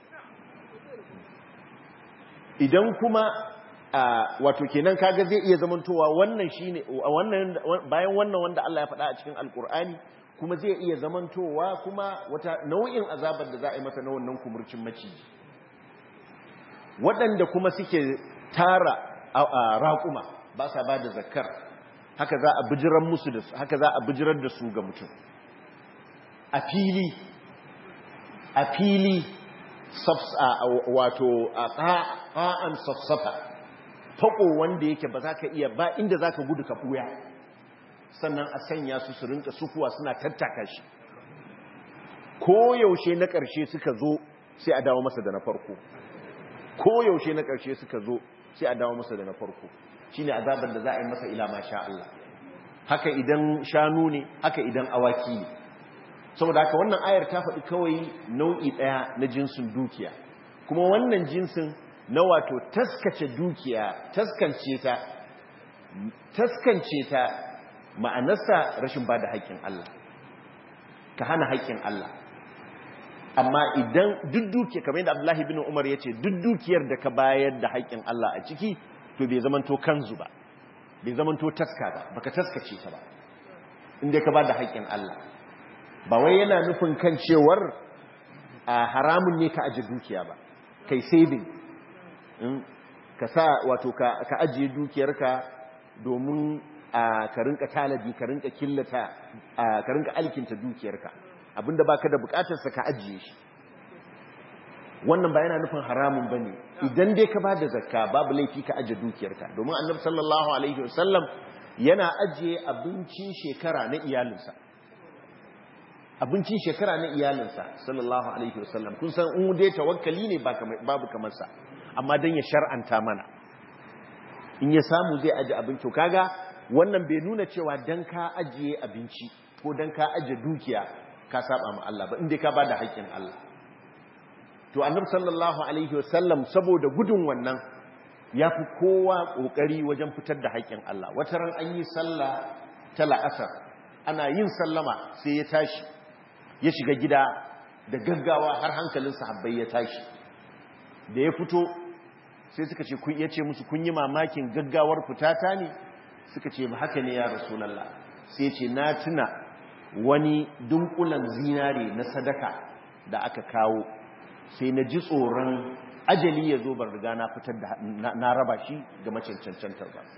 idan kuma wato kenan kaga zai iya zamantowa wannan shine wannan bayan wannan wanda Allah ya faɗa a cikin alkur'ani kuma zai iya zamantowa kuma wata nau'in azabar da za a yi masa na wannan kumurcin maciji waɗanda kuma suke tara raƙuma ba sa ba da zakkar haka za a bijirar musu da haka za a bijirar da su ga mutum a fili a fili wato a ƙa'an safsafa faƙo wanda yake ba za ka iya ba inda za ka gudu ka ɓuya sannan a sanya su su rinka sukuwa suna tattaka shi ko yaushe na ƙarshe suka zo sai a dawo masa da na farko ko yaushe na ƙarshe suka zo sai a dawo masa da na farko shine azabar da za a yi masa ila ma sha Allah haka idan shanu ne haka idan awaki ne saboda haka wannan ayar ta faɗi kawai nau'i ɗaya na jinsin dukiya kuma wannan jinsin na wato taskace dukiya taskance ta taskance ta ma'anarsa rashin ba da haƙƙin Allah ka hana haƙƙin Allah amma idan duk dukiya kamar yadda Abdullahi bin Umar ya ce duk dukiyar da ka bayar da haƙƙin Allah a ciki to bai zamanto kanzu ba bai zamanto taska ba baka taskace ta ba inda ka ba da haƙƙin Allah ba wai yana nufin kan cewar a haramun ne ka aje dukiya ba kai saving ka sa wato ka ajiye dukiyarka domin ka rinka tanadi ka rinka killata ka rinka alkinta dukiyarka abinda baka da bukatarsa ka ajiye shi wannan ba yana nufin haramun bane idan dai ka bada zakka babu laifi ka ajiye dukiyarka domin annabi sallallahu alaihi wasallam yana ajiye abincin shekara na iyalinsa abincin shekara na iyalinsa sallallahu alaihi wasallam kun san in dai tawakkali ne babu kamar sa amma dan ya shar'anta mana in ya samu zai aje abinci kaga wannan bai nuna cewa dan ka ajiye abinci ko dan ka aje dukiya ka saba ma Allah ba inda ka bada haƙƙin Allah to annabi sallallahu alaihi wasallam saboda gudun wannan ya fi kowa kokari wajen fitar da haƙƙin Allah wata ran an yi sallah ta la'asar ana yin sallama sai ya tashi ya shiga gida da gaggawa har hankalin sahabbai ya tashi da ya fito sai suka ce kun yace musu kun yi mamakin gaggawar fitata ne suka ce ba haka ne ya rasulullah sai ce na tuna wani dunkulan zinare na sadaka da aka kawo sai na ji tsoron ajali ya zo bar riga na fitar da na raba shi ga macancancantar ba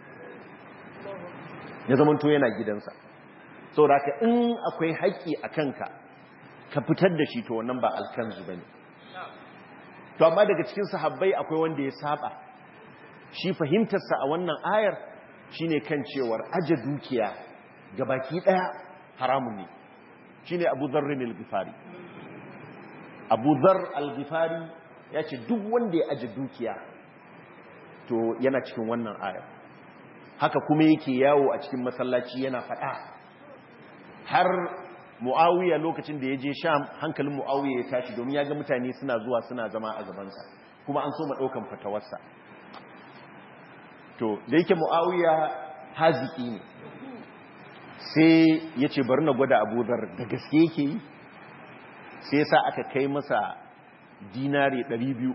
ya zamanto yana gidansa saboda haka in akwai haƙƙi a kanka ka fitar da shi to wannan ba alkanzu bane to amma daga cikin sahabbai akwai wanda ya saba shi fahimtarsa a wannan ayar shine kan cewar aje dukiya ga baki daya haramun ne shine Abu Dharr al-Ghifari Abu Dharr al-Ghifari ya ce duk wanda ya aje dukiya to yana cikin wannan ayar haka kuma yake yawo a cikin masallaci yana faɗa har mu'awiya lokacin da ya je sham hankalin mu'awiya ya tashi domin ya ga mutane suna zuwa suna zama a gabansa kuma an so ma ɗaukan fatawarsa to da yake mu'awiya haziki ne sai ya ce bari na gwada abudar da gaske yake yi sai sa aka kai masa dinari 200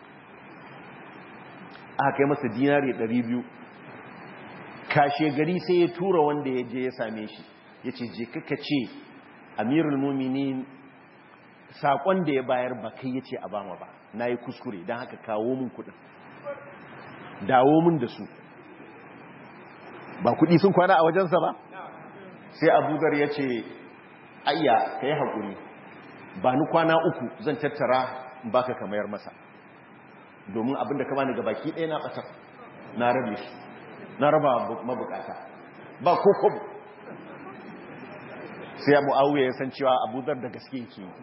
aka kai masa dinari 200 kashe gari sai ya tura wanda ya je ya same shi ya ce je kaka ce amirul muminin saƙon da ya bayar ba kai ya ce a bama ba na yi kuskure don haka kawo min kudin dawo min da su ba kudi sun kwana a wajensa ba sai abugar ya ce ayya ka yi haƙuri ba ni kwana uku zan tattara baka kamayar masa domin abinda ka bani gabaki ɗaya na ɓatar na rabe shi na raba mabukata ba ko kobo sai ya mu'awiyar ya san cewa abudar da gaske yake yi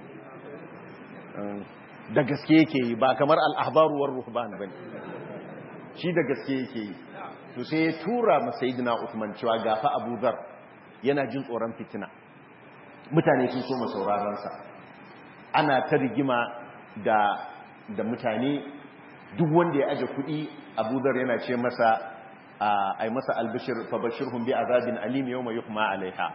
da gaske yake yi ba kamar al'ahbaruwar ruhban ba ne shi da gaske yake yi to sai ya tura masayidina usman cewa gafa abudar yana jin tsoron fitina mutane sun so masauraransa ana ta rigima da da mutane duk wanda ya aje kuɗi abudar yana ce masa a yi masa albishir fabashirhum bi azabin alim yawma yuhma alaiha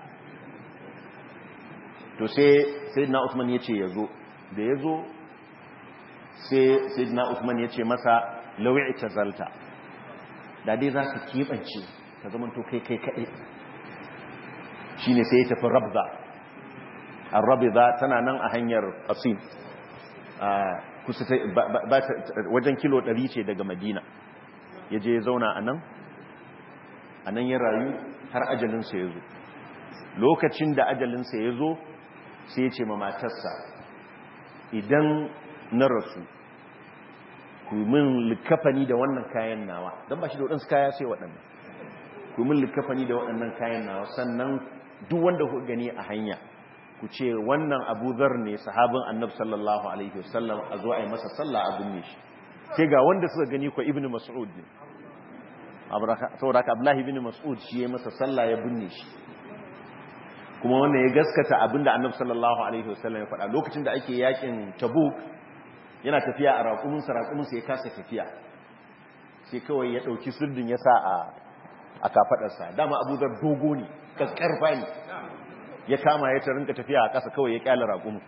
to sai sayyidina Usman yace yazo da yazo sai sayyidina Usman yace masa lawi tazalta da dai zaka kibance ka zaman to kai kai kai shine sai ya tafi rabza ar-rabza tana nan a hanyar qasim kusa wajen kilo 100 ce daga Madina yaje ya zauna anan anan ya rayu har ajalinsa ya zo lokacin da ajalinsa ya zo sai ya ce ma matarsa idan na rasu ku min likafani da wannan kayan nawa don ba shi da waɗansu kaya sai waɗannan ku min likafani da waɗannan kayan nawa sannan duk wanda ku gani a hanya ku ce wannan Abu Dharr ne sahabin Annabi sallallahu alaihi wasallam a zo a yi masa sallah a binne shi sai ga wanda suka gani ko Ibn Mas'ud ne saboda ka Abdullahi ibn Mas'ud shi ya masa sallah ya binne shi kuma wannan ya gaskata abinda Annabi sallallahu alaihi wasallam ya faɗa lokacin da ake yakin Tabuk yana tafiya a raƙumin sa raƙumin sa ya kasa tafiya sai kawai ya dauki sirdin ya sa a a kafadarsa dama Abu Dhar dogo ne kaskarfa ne ya kama ya ta rinka tafiya a ƙasa kawai ya kyala raƙumin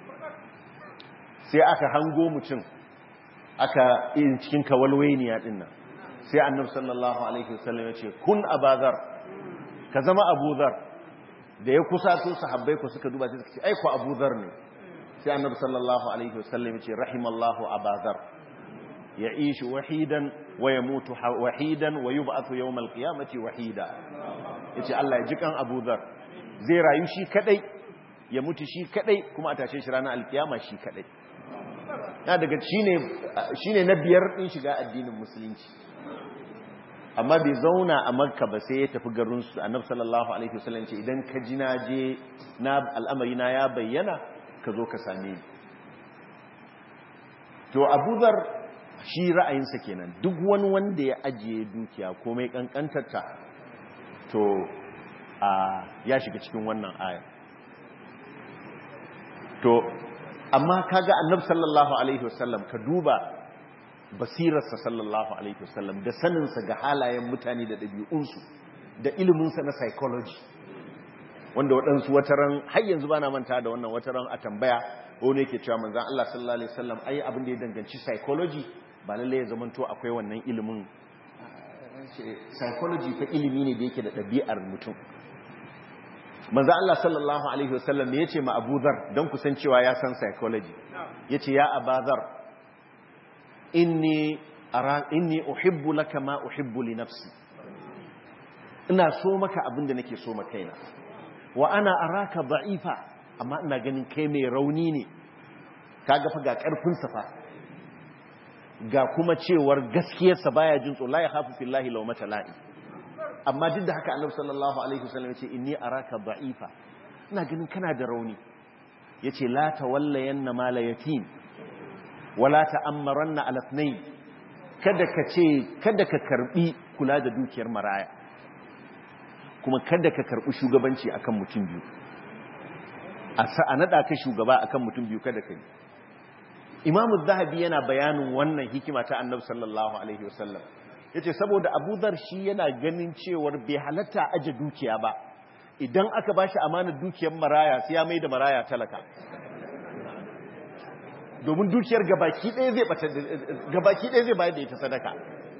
sai aka hango mutum aka yin cikin kawalwainiya din nan sai annabi sallallahu alaihi wasallam ya ce kun abazar ka zama abuzar da ya kusa to sahabbai ku suka duba sai suka ce ai ku abuzar ne sai annabi sallallahu alaihi wasallam ya ce rahimallahu abazar ya'ishu wahidan wa yamutu wahidan wa yub'athu yawm alqiyamati wahida yace Allah ya ji kan abuzar zai rayu shi kadai ya mutu shi kadai kuma a tashe shi ranar alkiyama shi kadai na daga shine shine na biyar din shiga addinin musulunci amma bai zauna a makka ba sai ya tafi garinsu annab sallallahu alaihi wasallam ce idan ka ji na je na al'amari na ya bayyana ka zo ka same ni to abuzar shi ra'ayinsa kenan duk wani wanda ya ajiye dukiya komai kankantarta to a ya shiga cikin wannan aya to amma kaga annab sallallahu alaihi wasallam ka duba basirarsa sallallahu alaihi wasallam da saninsa ga halayen mutane da ɗabi'unsu da iliminsa na psychology wanda waɗansu wataran har yanzu bana manta da wannan wataran a tambaya wani yake cewa manzan Allah sallallahu alaihi wasallam ai abin da ya danganci psychology ba lalle ya zamanto akwai wannan ilimin psychology fa ilimi ne da yake da ɗabi'ar mutum manzan Allah sallallahu alaihi wasallam ya ce ma Abu Dharr don kusancewa ya san psychology yace ya Abazar inni ara inni uhibbu laka ma uhibbu li nafsi ina so maka abinda nake so ma kaina wa ana araka da'ifa amma ina ganin kai mai rauni ne kaga fa ga karfin sa fa ga kuma cewar gaskiyar sa baya jin tsoro la ya khafu fillahi law mata la'i amma duk da haka annabi sallallahu alaihi wasallam yace inni araka da'ifa ina ganin kana da rauni yace la tawallayanna mala yatim wala ta'ammaranna ala ithnain kada ka ce kada ka karbi kula da dukiyar maraya kuma kada ka karbi shugabanci akan mutum biyu a sa nada ka shugaba akan mutum biyu kada kai Imam zahabi yana bayanin wannan hikima ta Annabi sallallahu alaihi wasallam yace saboda Abu Dhar shi yana ganin cewar bai halatta aje dukiya ba idan aka bashi amanar dukiyar maraya sai ya mai da maraya talaka domin dukiyar gabaki ɗaya zai bata gabaki ɗaya zai bayar da ita sadaka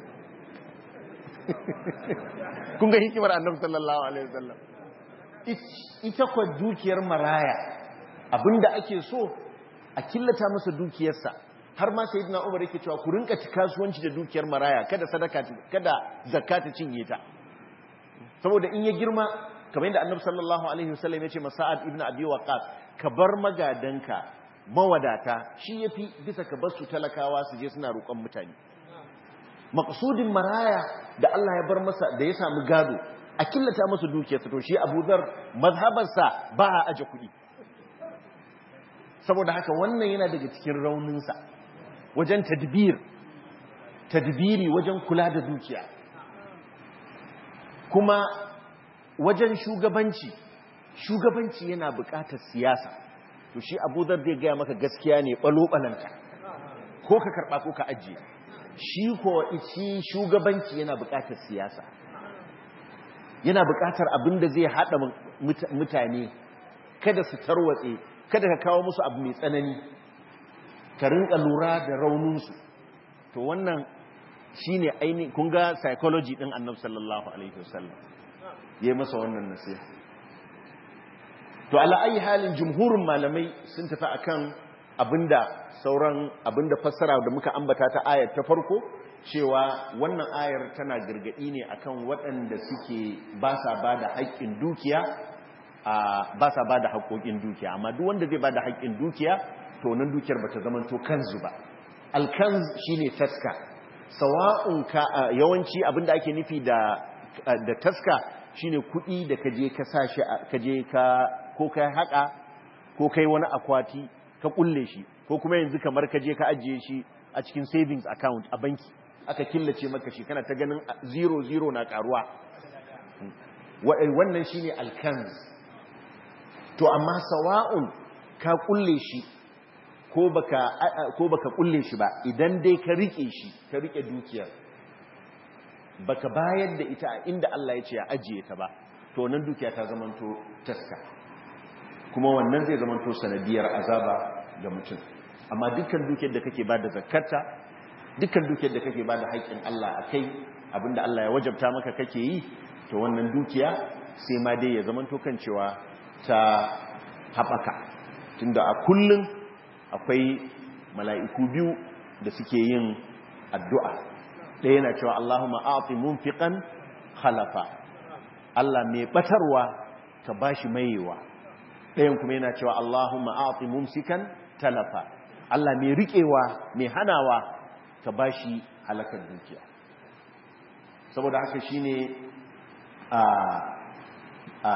kun ga hikimar annabi sallallahu alaihi wasallam ita kwa dukiyar maraya abinda ake so a killata masa dukiyarsa har ma sayyidina Umar yake cewa ku rinka ci kasuwanci da dukiyar maraya kada sadaka kada zakka ta cinye ta saboda in ya girma kamar yadda annabi sallallahu alaihi wasallam ya ce masa'ad ibnu abi waqas ka bar magadanka mawadata shi ya fi bisa ka basu talakawa su je suna roƙon mutane maƙasudin maraya da Allah ya bar masa da ya samu gado a killata masa dukiyarsa to shi abu zar mazhabarsa ba a aje kuɗi saboda haka wannan yana daga cikin rauninsa wajen tadbir tadbiri wajen kula da dukiya kuma wajen shugabanci shugabanci yana buƙatar siyasa to shi abu zar zai gaya maka gaskiya ne ɓalo-ɓalanta ko ka karɓa ko ka ajiye shi ko shi shugabanci yana buƙatar siyasa yana buƙatar abin da zai haɗa mutane kada su tarwatse kada ka kawo musu abu mai tsanani ka rinka lura da rauninsu to wannan shi ne aini kun ga psychology ɗin annabi sallallahu alaihi wasallam ya yi masa wannan nasiha to ala ayi halin jumhurin malamai sun tafi akan abinda sauran abinda fassara da muka ambata ta ayar ta farko cewa wannan ayar tana gargadi ne akan waɗanda suke ba sa ba da haƙƙin dukiya ba sa ba da haƙƙoƙin dukiya amma duk wanda zai ba da haƙƙin dukiya to nan dukiyar ba ta zama to kanzu ba alkanz shine taska sawa'un ka yawanci abinda ake nufi da da taska shine kuɗi da kaje ka sashi kaje ka ko ka haƙa ko kai wani akwati ka kulle shi ko kuma yanzu kamar ka je ka ajiye shi a cikin savings account a banki aka killace maka shi kana ta ganin zero zero na karuwa wannan shine alkanz to amma sawa'un ka kulle shi ko baka ko baka kulle shi ba idan dai ka rike shi ka rike dukiyar baka bayar da ita inda Allah ya ce ya ajiye ta ba to nan dukiya ta zamanto taska kuma wannan zai zamanto sanadiyar azaba ga mutum amma dukkan dukiyar da kake bada zakarta dukkan dukiyar da kake bada haƙƙin Allah a kai abinda Allah ya wajabta maka kake yi to wannan dukiya sai ma dai ya zamanto kan cewa ta haɓaka tunda a kullum akwai mala'iku biyu da suke yin addu'a ɗaya yana cewa Allahumma a'ti munfiqan khalafa Allah mai batarwa ka bashi mayewa ɗayan kuma yana cewa Allahumma a'ti mumsikan talafa Allah mai riƙewa mai hanawa ka bashi halakar dukiya saboda haka shine a a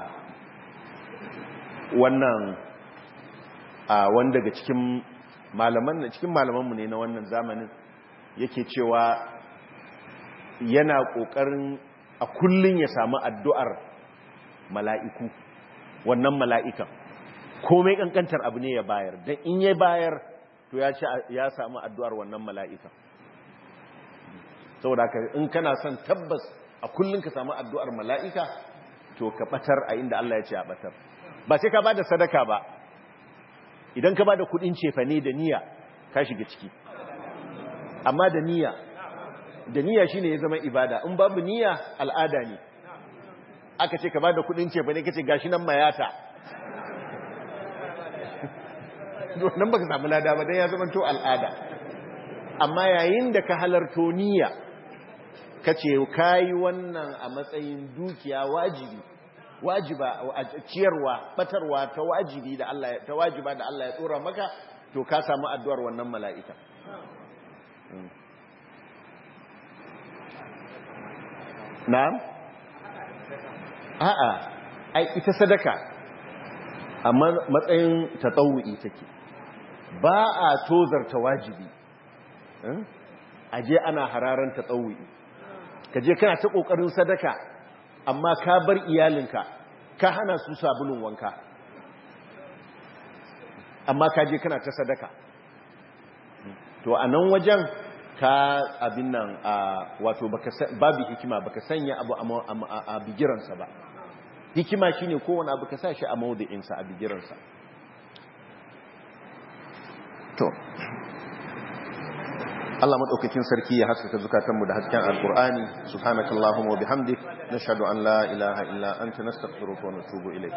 wannan a wanda daga cikin malaman cikin malamanmu ne na wannan zamanin yake cewa yana ƙoƙarin a kullun ya samu addu'ar mala'iku wannan mala'ikan komai ƙanƙantar abu ne ya bayar don in ya bayar to ya samu addu'ar wannan mala'ikan saboda ka in kana son tabbas a kullun ka samu addu'ar mala'ika to ka ɓatar a inda Allah ya ce a ɓatar ba sai ka ba da sadaka ba idan ka ba da kudin cefane da niyya ka shiga ciki amma da niyya da niyya shine ya zama ibada in babu niyya al'ada ne aka ce ka ba da kudin cefane kace gashi nan mayata nan baka samu lada ba dan ya zama to al'ada amma yayin da ka halarto niyya kace kai wannan a matsayin dukiya wajibi wajiba ciyarwa batarwa ta wajibi da Allah ta wajiba da Allah ya tsora maka to ka samu addu'ar wannan mala'ika na'am a'a ai ita sadaka a matsayin tatawu'i take ba a tozarta wajibi aje ana hararan tatawu'i kaje kana ta kokarin sadaka amma ka bar iyalinka ka hana su sabulun wanka amma ka je kana ta sadaka to a nan wajen ka abin nan wato babu hikima baka sanya abu a bigiransa ba hikima shine kowane abu ka sa shi a maudu'insa a bigiransa to Allah madaukakin sarki ya haskaka zukatanmu da hasken alkur'ani subhanakallahumma wa bihamdik nashhadu an la ilaha illa anta nastaghfiruka wa natubu ilayk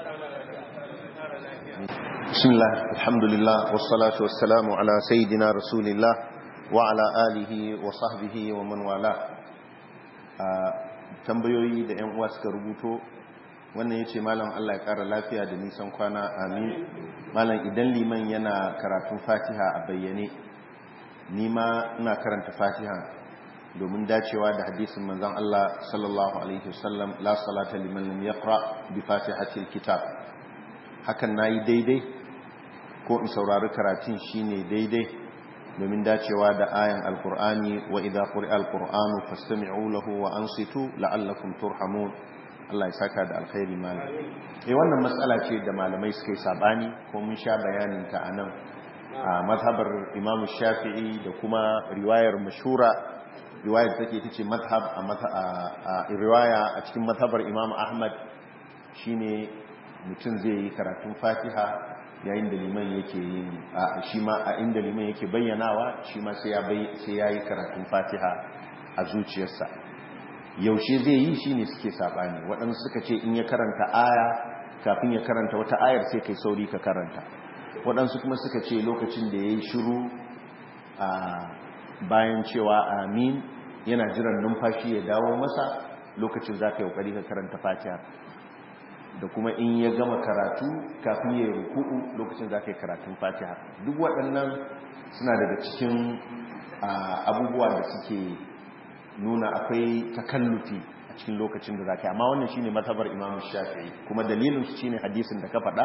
bismillah alhamdulillah wassalatu wassalamu ala sayidina rasulillah wa ala alihi wa sahbihi wa man wala tambayoyi da yan uwa suka rubuto wannan yace malam Allah ya kara lafiya da nisan kwana amin malam idan liman yana karatun fatiha a bayyane ni ma ina karanta fatiha domin dacewa da hadisin manzon Allah sallallahu alaihi wasallam la salata liman lam yaqra bi fatihatil kitab hakan nayi daidai ko in saurari karatun shine daidai domin dacewa da ayan alqur'ani wa idza quri'a alqur'anu fastami'u lahu wa ansitu la'allakum turhamun Allah ya saka da alkhairi malam eh wannan matsala ce da malamai suka yi sabani ko mun sha bayanin ta anan a mazhabar imam shafi'i da kuma riwayar mashura riwayar take ita ce mazhab a riwaya a cikin mazhabar imam ahmad shine mutum zai yi karatun fatiha yayin da liman yake yin shi ma a inda liman yake bayyanawa shi ma sai ya yi karatun fatiha a zuciyarsa yaushe zai yi shi ne suke saɓani waɗansu suka ce in ya karanta aya kafin ya karanta wata ayar sai kai sauri ka karanta waɗansu kuma suka ce lokacin da ya yi shiru a bayan cewa amin yana jiran numfashi ya dawo masa lokacin za ka yi ƙoƙari ka karanta fatiha da kuma in ya gama karatu kafin ya yi ruku'u lokacin za ka yi karatun fatiha duk waɗannan suna daga cikin abubuwa da suke nuna akwai takallufi a cikin lokacin da za ka yi amma wannan shine matabar imamu shafi'i kuma dalilinsu shine hadisin da ka faɗa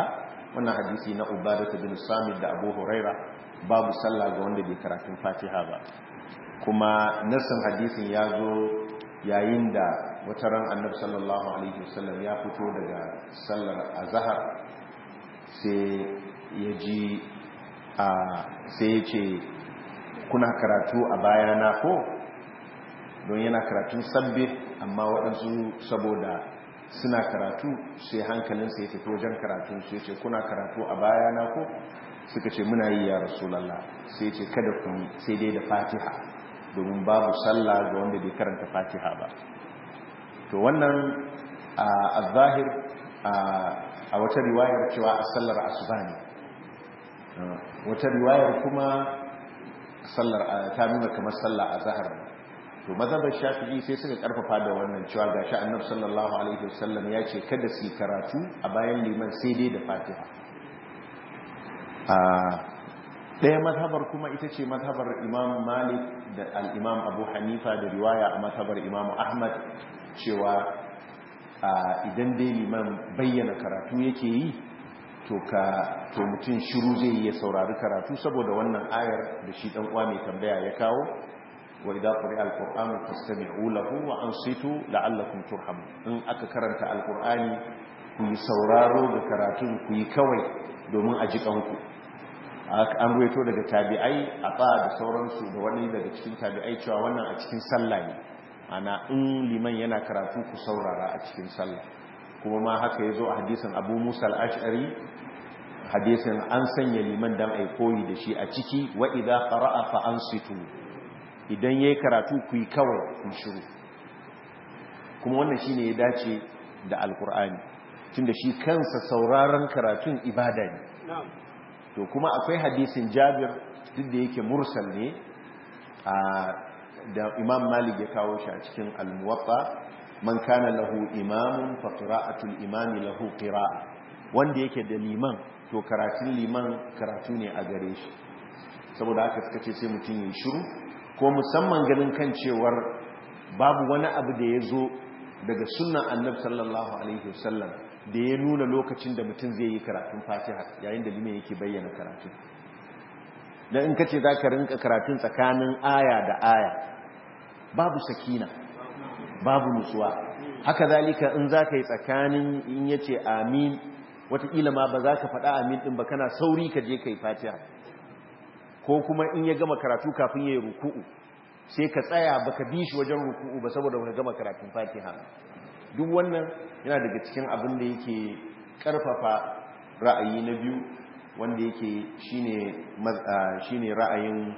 wannan hadisi na ubadatu bin samit da abu huraira babu sallah ga wanda bai karatun fatiha ba kuma nassin hadisin ya zo yayin da wata ran annabi sallallahu alaihi wasallam ya fito daga sallar azhar sai ya ji a sai ya ce kuna karatu a bayana ko don yana karatun sabbi amma waɗansu saboda suna karatu sai hankalinsa ya tafi wajen karatun sai ce kuna karatu a bayana ko suka ce muna yi ya rasulallah sai ce kada ku yi sai dai da fatiha domin babu sallah ga wanda bai karanta fatiha ba to wannan a zahir a wata riwayar cewa a sallar asuba ne wata riwayar kuma sallar ta nuna kamar sallah a zahar to mazhabar shafi'i sai suka karfafa da wannan cewa gashi annabi sallallahu alaihi wasallam ya ce kada su yi karatu a bayan liman sai dai da fatiha ɗaya mazhabar kuma ita ce mazhabar imam malik da al'imam abu hanifa da riwaya a mazhabar imam ahmad cewa idan dai liman bayyana karatu yake yi to ka to mutum shiru zai yi ya saurari karatu saboda wannan ayar da shi dan uwa mai tambaya ya kawo wa idza quri'a alqur'anu fastami'u lahu wa ansitu la'allakum turhamun in aka karanta alqur'ani ku yi sauraro ga karatun ku yi kawai domin a ji kanku an ruwaito daga tabi'ai a ba da sauransu da wani daga cikin tabi'ai cewa wannan a cikin sallah ne ana in liman yana karatu ku saurara a cikin sallah kuma ma haka ya zo a hadisin abu musa al'ashari hadisin an sanya liman dan ai koyi da shi a ciki wa idza qara'a fa ansitu idan yayi karatu ku yi kawai ku shiru kuma wannan shine ya dace da alqur'ani tunda shi kansa sauraron karatun ibada ne to kuma akwai hadisin Jabir duk da yake mursal ne a da Imam Malik ya kawo shi a cikin al-Muwatta man kana lahu imamun fa qira'atul imami lahu qira'a wanda yake da liman to karatun liman karatu ne a gare shi saboda haka suka ce sai mutum ya shiru ko musamman ganin kan cewar babu wani abu da ya zo daga sunnan annabi sallallahu alaihi wasallam da ya nuna lokacin da mutum zai yi karatun fatiha yayin da liman yake bayyana karatun dan in kace za ka rinka karatun tsakanin aya da aya babu sakina babu nutsuwa haka zalika in za ka yi tsakanin in yace amin watakila ma ba za ka faɗa amin ɗin ba kana sauri ka je ka yi fatiha ko kuma in ya gama karatu kafin ya yi ruku'u sai ka tsaya ba ka bi shi wajen ruku'u ba saboda ka gama karatun fatiha duk wannan yana daga cikin abin da yake ƙarfafa ra'ayi na biyu wanda yake shine ra'ayin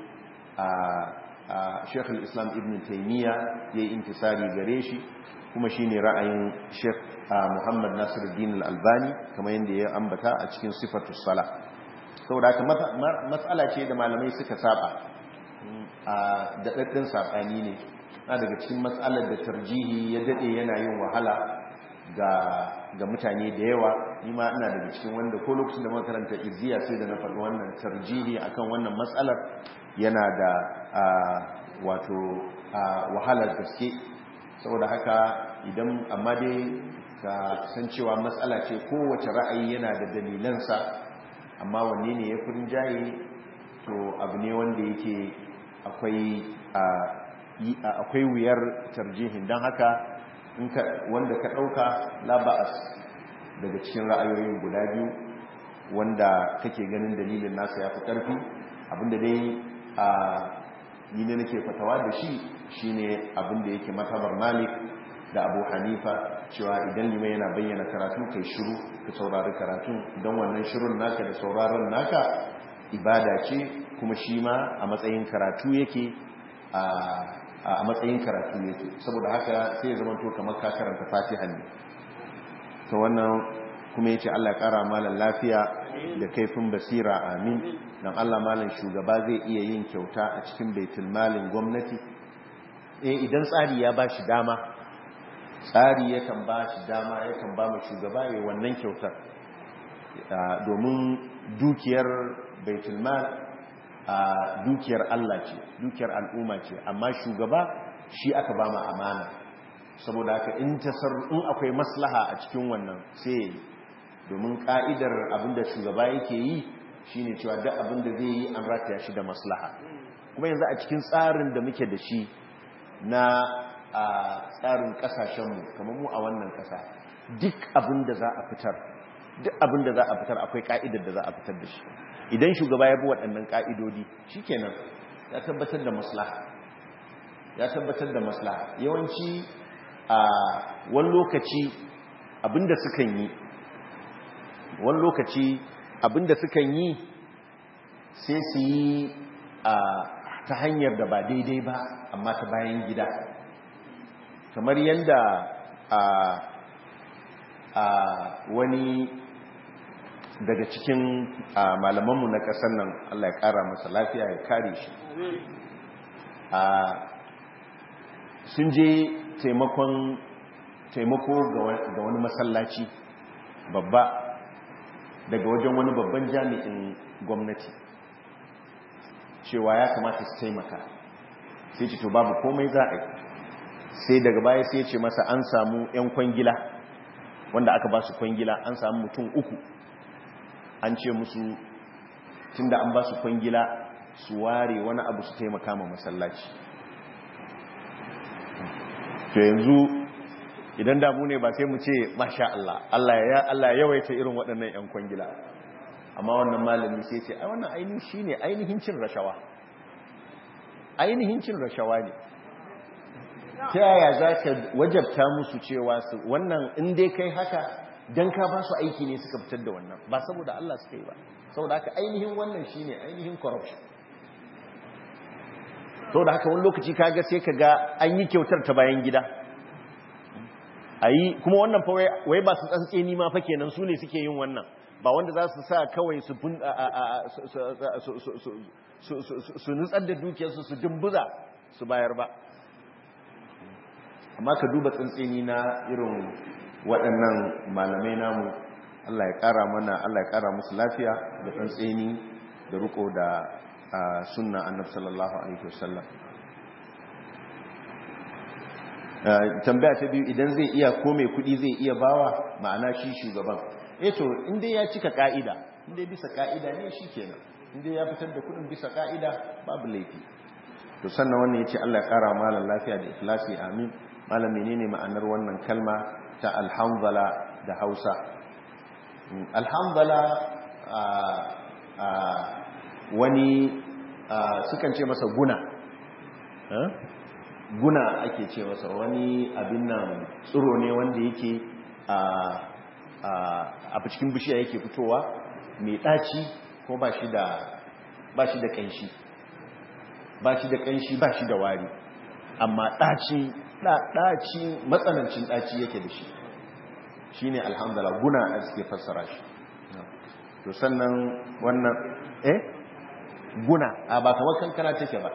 shekul islam ibn taimiyya ya yi intisari gare shi kuma shine ra'ayin shek muhammad nasiruddin al-albani kamar yadda ya ambata a cikin sifatu sala saboda haka matsala ce da malamai suka saba a daɗaɗɗin saɓani ne na daga cikin matsalar da tarjihi ya daɗe yana yin wahala ga mutane da yawa ni ma ina daga cikin wanda ko lokacin da makaranta izziya sai da na faɗi wannan tarjihi akan wannan matsalar yana da wato wahalar gaske saboda haka idan amma dai ka san cewa matsala ce kowace ra'ayi yana da dalilansa amma wanne ne ya furin jaye to abu ne wanda yake akwai akwai wuyar tarjihin don haka wanda ka ɗauka laba'as daga cikin ra'ayoyin guda biyu wanda kake ganin dalilin nasa ya fi ƙarfi abinda dai a ni ne nake fatawa da shi shine abinda yake matabar malik da abu hanifa cewa idan lima yana bayyana karatu kai shiru ka saurari karatun don wannan shirun naka da sauraron naka ibada ce kuma shi ma a matsayin karatu yake a matsayin karatu yake saboda haka sai ya zama to kamar ka karanta fatiha ne to wannan kuma yace Allah ya kara malan lafiya da kaifin basira amin dan Allah malan shugaba zai iya yin kyauta a cikin baitul malin gwamnati eh idan tsari ya bashi dama tsari yakan bashi dama yakan ba mu shugaba yayin wannan kyautar domin dukiyar baitul mal a dukiyar Allah ce dukiyar al'umma ce amma shugaba shi aka ba ma amana saboda haka in tasar in akwai maslaha a cikin wannan sai domin ka'idar abinda shugaba yake yi shine cewa duk abinda zai yi an rataya shi da maslaha kuma yanzu a cikin tsarin da muke da shi na a tsarin kasashenmu kamar mu a wannan kasa duk abinda za a fitar duk abinda za a fitar akwai ka'idar da za a fitar da shi idan shugaba ya bi waɗannan ka'idodi shikenan ya tabbatar da maslaha ya tabbatar da maslaha yawanci a wani lokaci abinda sukan yi wani lokaci abinda sukan yi sai su yi a ta hanyar da ba daidai ba amma ta bayan gida kamar yadda a a wani daga cikin malamanmu na ƙasar nan Allah ya ƙara masa lafiya ya kare shi a sun je taimakon taimako ga wani masallaci babba daga wajen wani babban jami'in gwamnati cewa ya kamata su taimaka sai ce to babu komai za a yi sai daga baya sai ce masa an samu 'yan kwangila wanda aka ba su kwangila an samu mutum uku an ce musu tunda an ba su kwangila su ware wani abu su taimaka ma masallaci to yanzu idan damu ne ba sai mu ce masha Allah Allah ya Allah ya yawaita irin waɗannan ƴan kwangila amma wannan malami sai ce ai wannan ainihin shine ainihin cin rashawa ainihin cin rashawa ne ta yaya zaka wajabta musu cewa su wannan in dai kai haka dan ka ba su aiki ne suka fitar da wannan ba saboda Allah suka yi ba saboda haka ainihin wannan shine ainihin corruption saboda haka wani lokaci kaga sai kaga an yi kyautar ta bayan gida ayi kuma wannan fa wai ba su tsantseni ma fa kenan su ne suke yin wannan ba wanda za su sa kawai su su nutsar da dukiyarsu su dumbuza su bayar ba amma ka duba tsantseni na irin waɗannan malamai namu Allah ya ƙara mana Allah ya ƙara musu lafiya da tsantseni da riko da sunna annab sallallahu alaihi wasallam tambaya ta biyu idan zai iya ko mai kudi zai iya bawa ma'ana shi shugaban eh to inda ya cika ka'ida inda bisa ka'ida ne shi kenan inda ya fitar da kudin bisa ka'ida babu laifi to sannan wannan yace Allah ya kara malam lafiya da ikhlasi amin malam menene ma'anar wannan kalma ta alhamdala da Hausa alhamdala wani sukan ce masa guna guna ake ce masa wani abin nan tsiro ne wanda yake a cikin bishiya yake fitowa mai ɗaci ko ba shi da ƙanshi ba shi da ƙanshi ba shi da wari amma ɗaci ɗaci matsanancin ɗaci yake da shi shi ne alhamdulillah guna a suke fassara shi to sannan wannan eh guna a ba kamar kankana take ba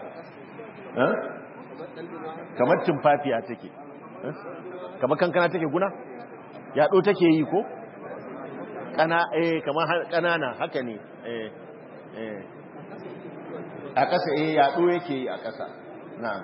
kamar tumfafiya take kamar kankana take guna yaɗo take yi ko kana eh kamar kanana haka ne eh eh a ƙasa eh yaɗo yake yi a ƙasa na'am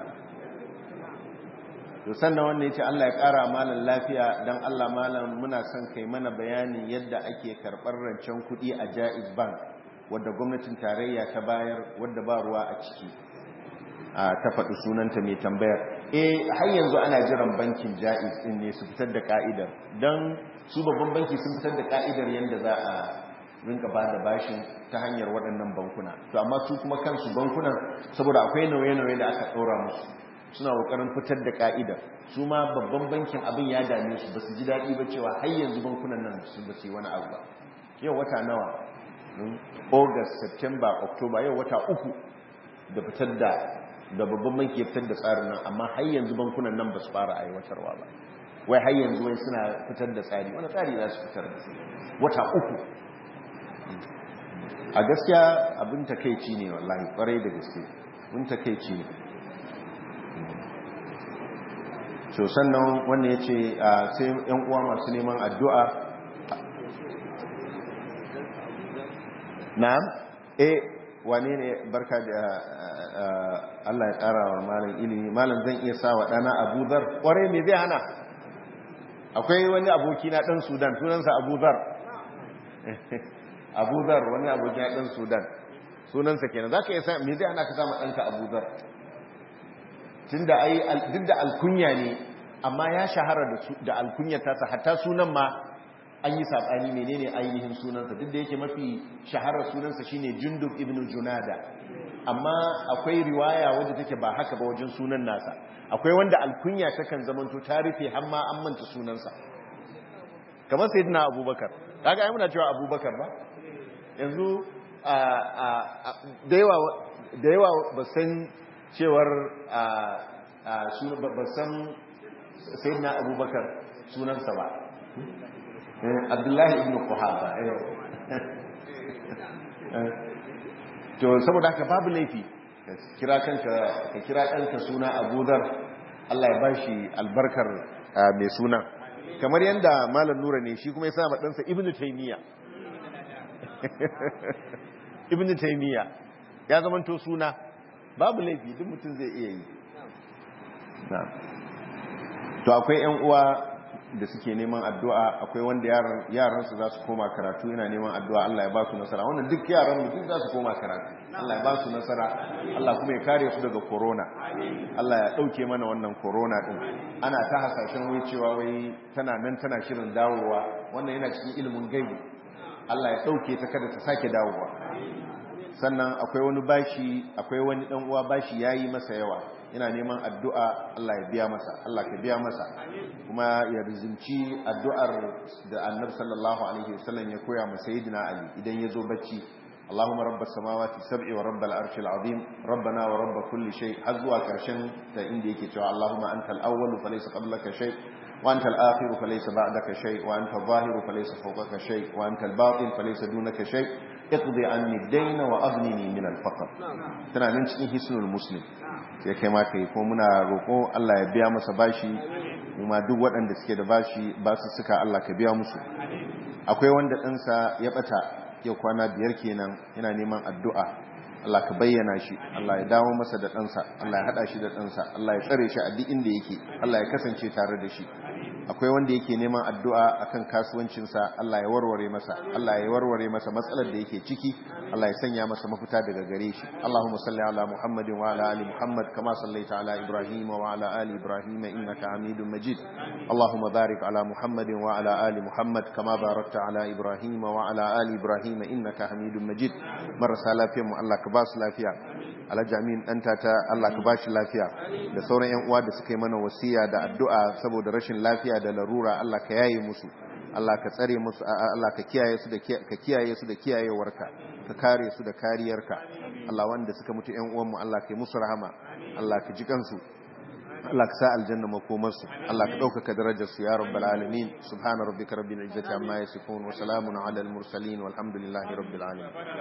to sannan wannan yace Allah ya ƙara malan lafiya dan Allah malam muna son kai mana bayani yadda ake karɓar rancen kuɗi a Jaiz Bank wadda gwamnatin tarayya ta bayar wadda ba ruwa a ciki ta faɗi sunanta mai tambayar eh har yanzu ana jiran bankin Jaiz din ne su fitar da ka'idar dan su babban banki sun fitar da ka'idar yadda za a rinka ba da bashin ta hanyar waɗannan bankuna to amma su kuma kansu bankunan saboda akwai nauye-nauye da aka ɗora musu suna ƙoƙarin fitar da ka'idar su ma babban bankin abin ya dame su ba su ji daɗi ba cewa har yanzu bankunan nan su ba su yi wani abu ba yau wata nawa august september october yau wata uku da fitar da da babban banki ya fitar da tsarin nan amma har yanzu bankunan nan ba su fara aiwatarwa ba wai har yanzu wai suna fitar da tsari wani tsari za su fitar da wata uku a gaskiya abin takeici ne wallahi kwarai da gaske abin takeici ne so sannan wannan ya ce sai yan uwa masu neman addu'a na'am eh wane ne barka da Allah ya ƙara wa malam ilimi malam zan iya sa wa ɗana abu zar ƙwarai me zai hana akwai wani aboki na ɗan sudan sunansa abu zar Abu Dhar wani abokin dan Sudan sunansa kenan zaka iya san me zai ana ka sama danka Abu Dhar tunda ai duk da alkunya ne amma ya shahara da da alkunyar tasa hatta sunan ma an yi sabani menene ainihin sunansa duk da yake mafi shaharar sunansa shine Jundub ibn Junada amma akwai riwaya wadda take ba haka ba wajen sunan nasa akwai wanda alkunya takan zamanto ta rufe har ma an manta sunansa kamar sayyidina Abubakar kaga ai muna cewa Abubakar ba yanzu da yawa da yawa ba san cewar ba san sayyidina Abubakar sunansa ba Abdullahi ibn Quhafa to saboda haka babu laifi kira kanka ka kira ɗanka suna abudar Allah ya bashi albarkar mai suna kamar yadda malam nura ne shi kuma ya sa ɗansa ibn taymiya ibn taymiya ya zamanto suna babu laifi duk mutum zai iya yi to akwai yan uwa da suke neman addu'a akwai wanda yaransu za su koma karatu yana neman addu'a Allah ya ba su nasara wannan duk yaran duk za su koma karatu Allah ya ba su nasara Allah kuma ya kare su daga corona Allah ya ɗauke mana wannan corona ɗin ana ta hasashen wai cewa wai tana nan tana shirin dawowa wannan yana cikin ilimin gaibu Allah ya ɗauke ta kada ta sake dawowa sannan akwai wani bashi akwai wani ɗan uwa bashi yayi masa yawa ina neman addu'a Allah ya biya masa Allah ka biya masa kuma ya rizimci addu'ar da annabi sallallahu alaihi wasallam ya koya masa sayyidina Ali idan ya zo bacci Allahumma rabbas samawati sab'i wa rabbal arshil azim rabbana wa rabb kulli shay har zuwa karshen da inda yake cewa Allahumma antal awwalu falaysa qablaka shay wa antal akhiru falaysa ba'daka shay wa antal zahiru falaysa fawqaka shay wa antal batin falaysa dunaka shay iqdi anni ad-dayna wa aghnini min al-faqr tana nan cikin hisnul muslim ya kai maka yi ko muna roƙo Allah ya biya masa bashi kuma duk waɗanda suke da bashi ba su suka Allah ka biya musu akwai wanda ɗansa ya ɓata yau kwana biyar kenan yana neman addu'a Allah ka bayyana shi Allah ya dawo masa da ɗansa Allah ya haɗa shi da ɗansa Allah ya tsare shi a duk inda yake Allah ya kasance tare da shi akwai wanda yake neman addu'a akan kasuwancinsa Allah ya warware masa Allah ya warware masa matsalar da yake ciki Allah ya sanya masa mafita daga gare shi Allahumma salli ala Muhammadin wa ala ali Muhammad kama sallaita ala Ibrahim wa ala ali Ibrahim innaka Hamidum Majid Allahumma barik ala Muhammadin wa ala ali Muhammad kama barakta ala Ibrahim wa ala ali Ibrahim innaka Hamidum Majid marasa lafiyar mu Allah ka ba su lafiya alhaji amin ɗanta ta Allah ka ba shi lafiya da sauran 'yan uwa da suka yi mana wasiya da addu'a saboda rashin lafiya da larura Allah ka yaye musu Allah ka tsare musu Allah ka kiyaye su da ka kiyaye su da kiyayewarka ka kare su da kariyarka Allah wanda suka mutu 'yan uwanmu Allah ka yi musu rahama Allah ka ji kansu Allah ka sa aljanna makomarsu Allah ka ɗaukaka darajarsu ya rabbal alamin subhana rabbika rabbil izzati amma yasifun wa salamun ala al mursalin walhamdulillahi rabbil alamin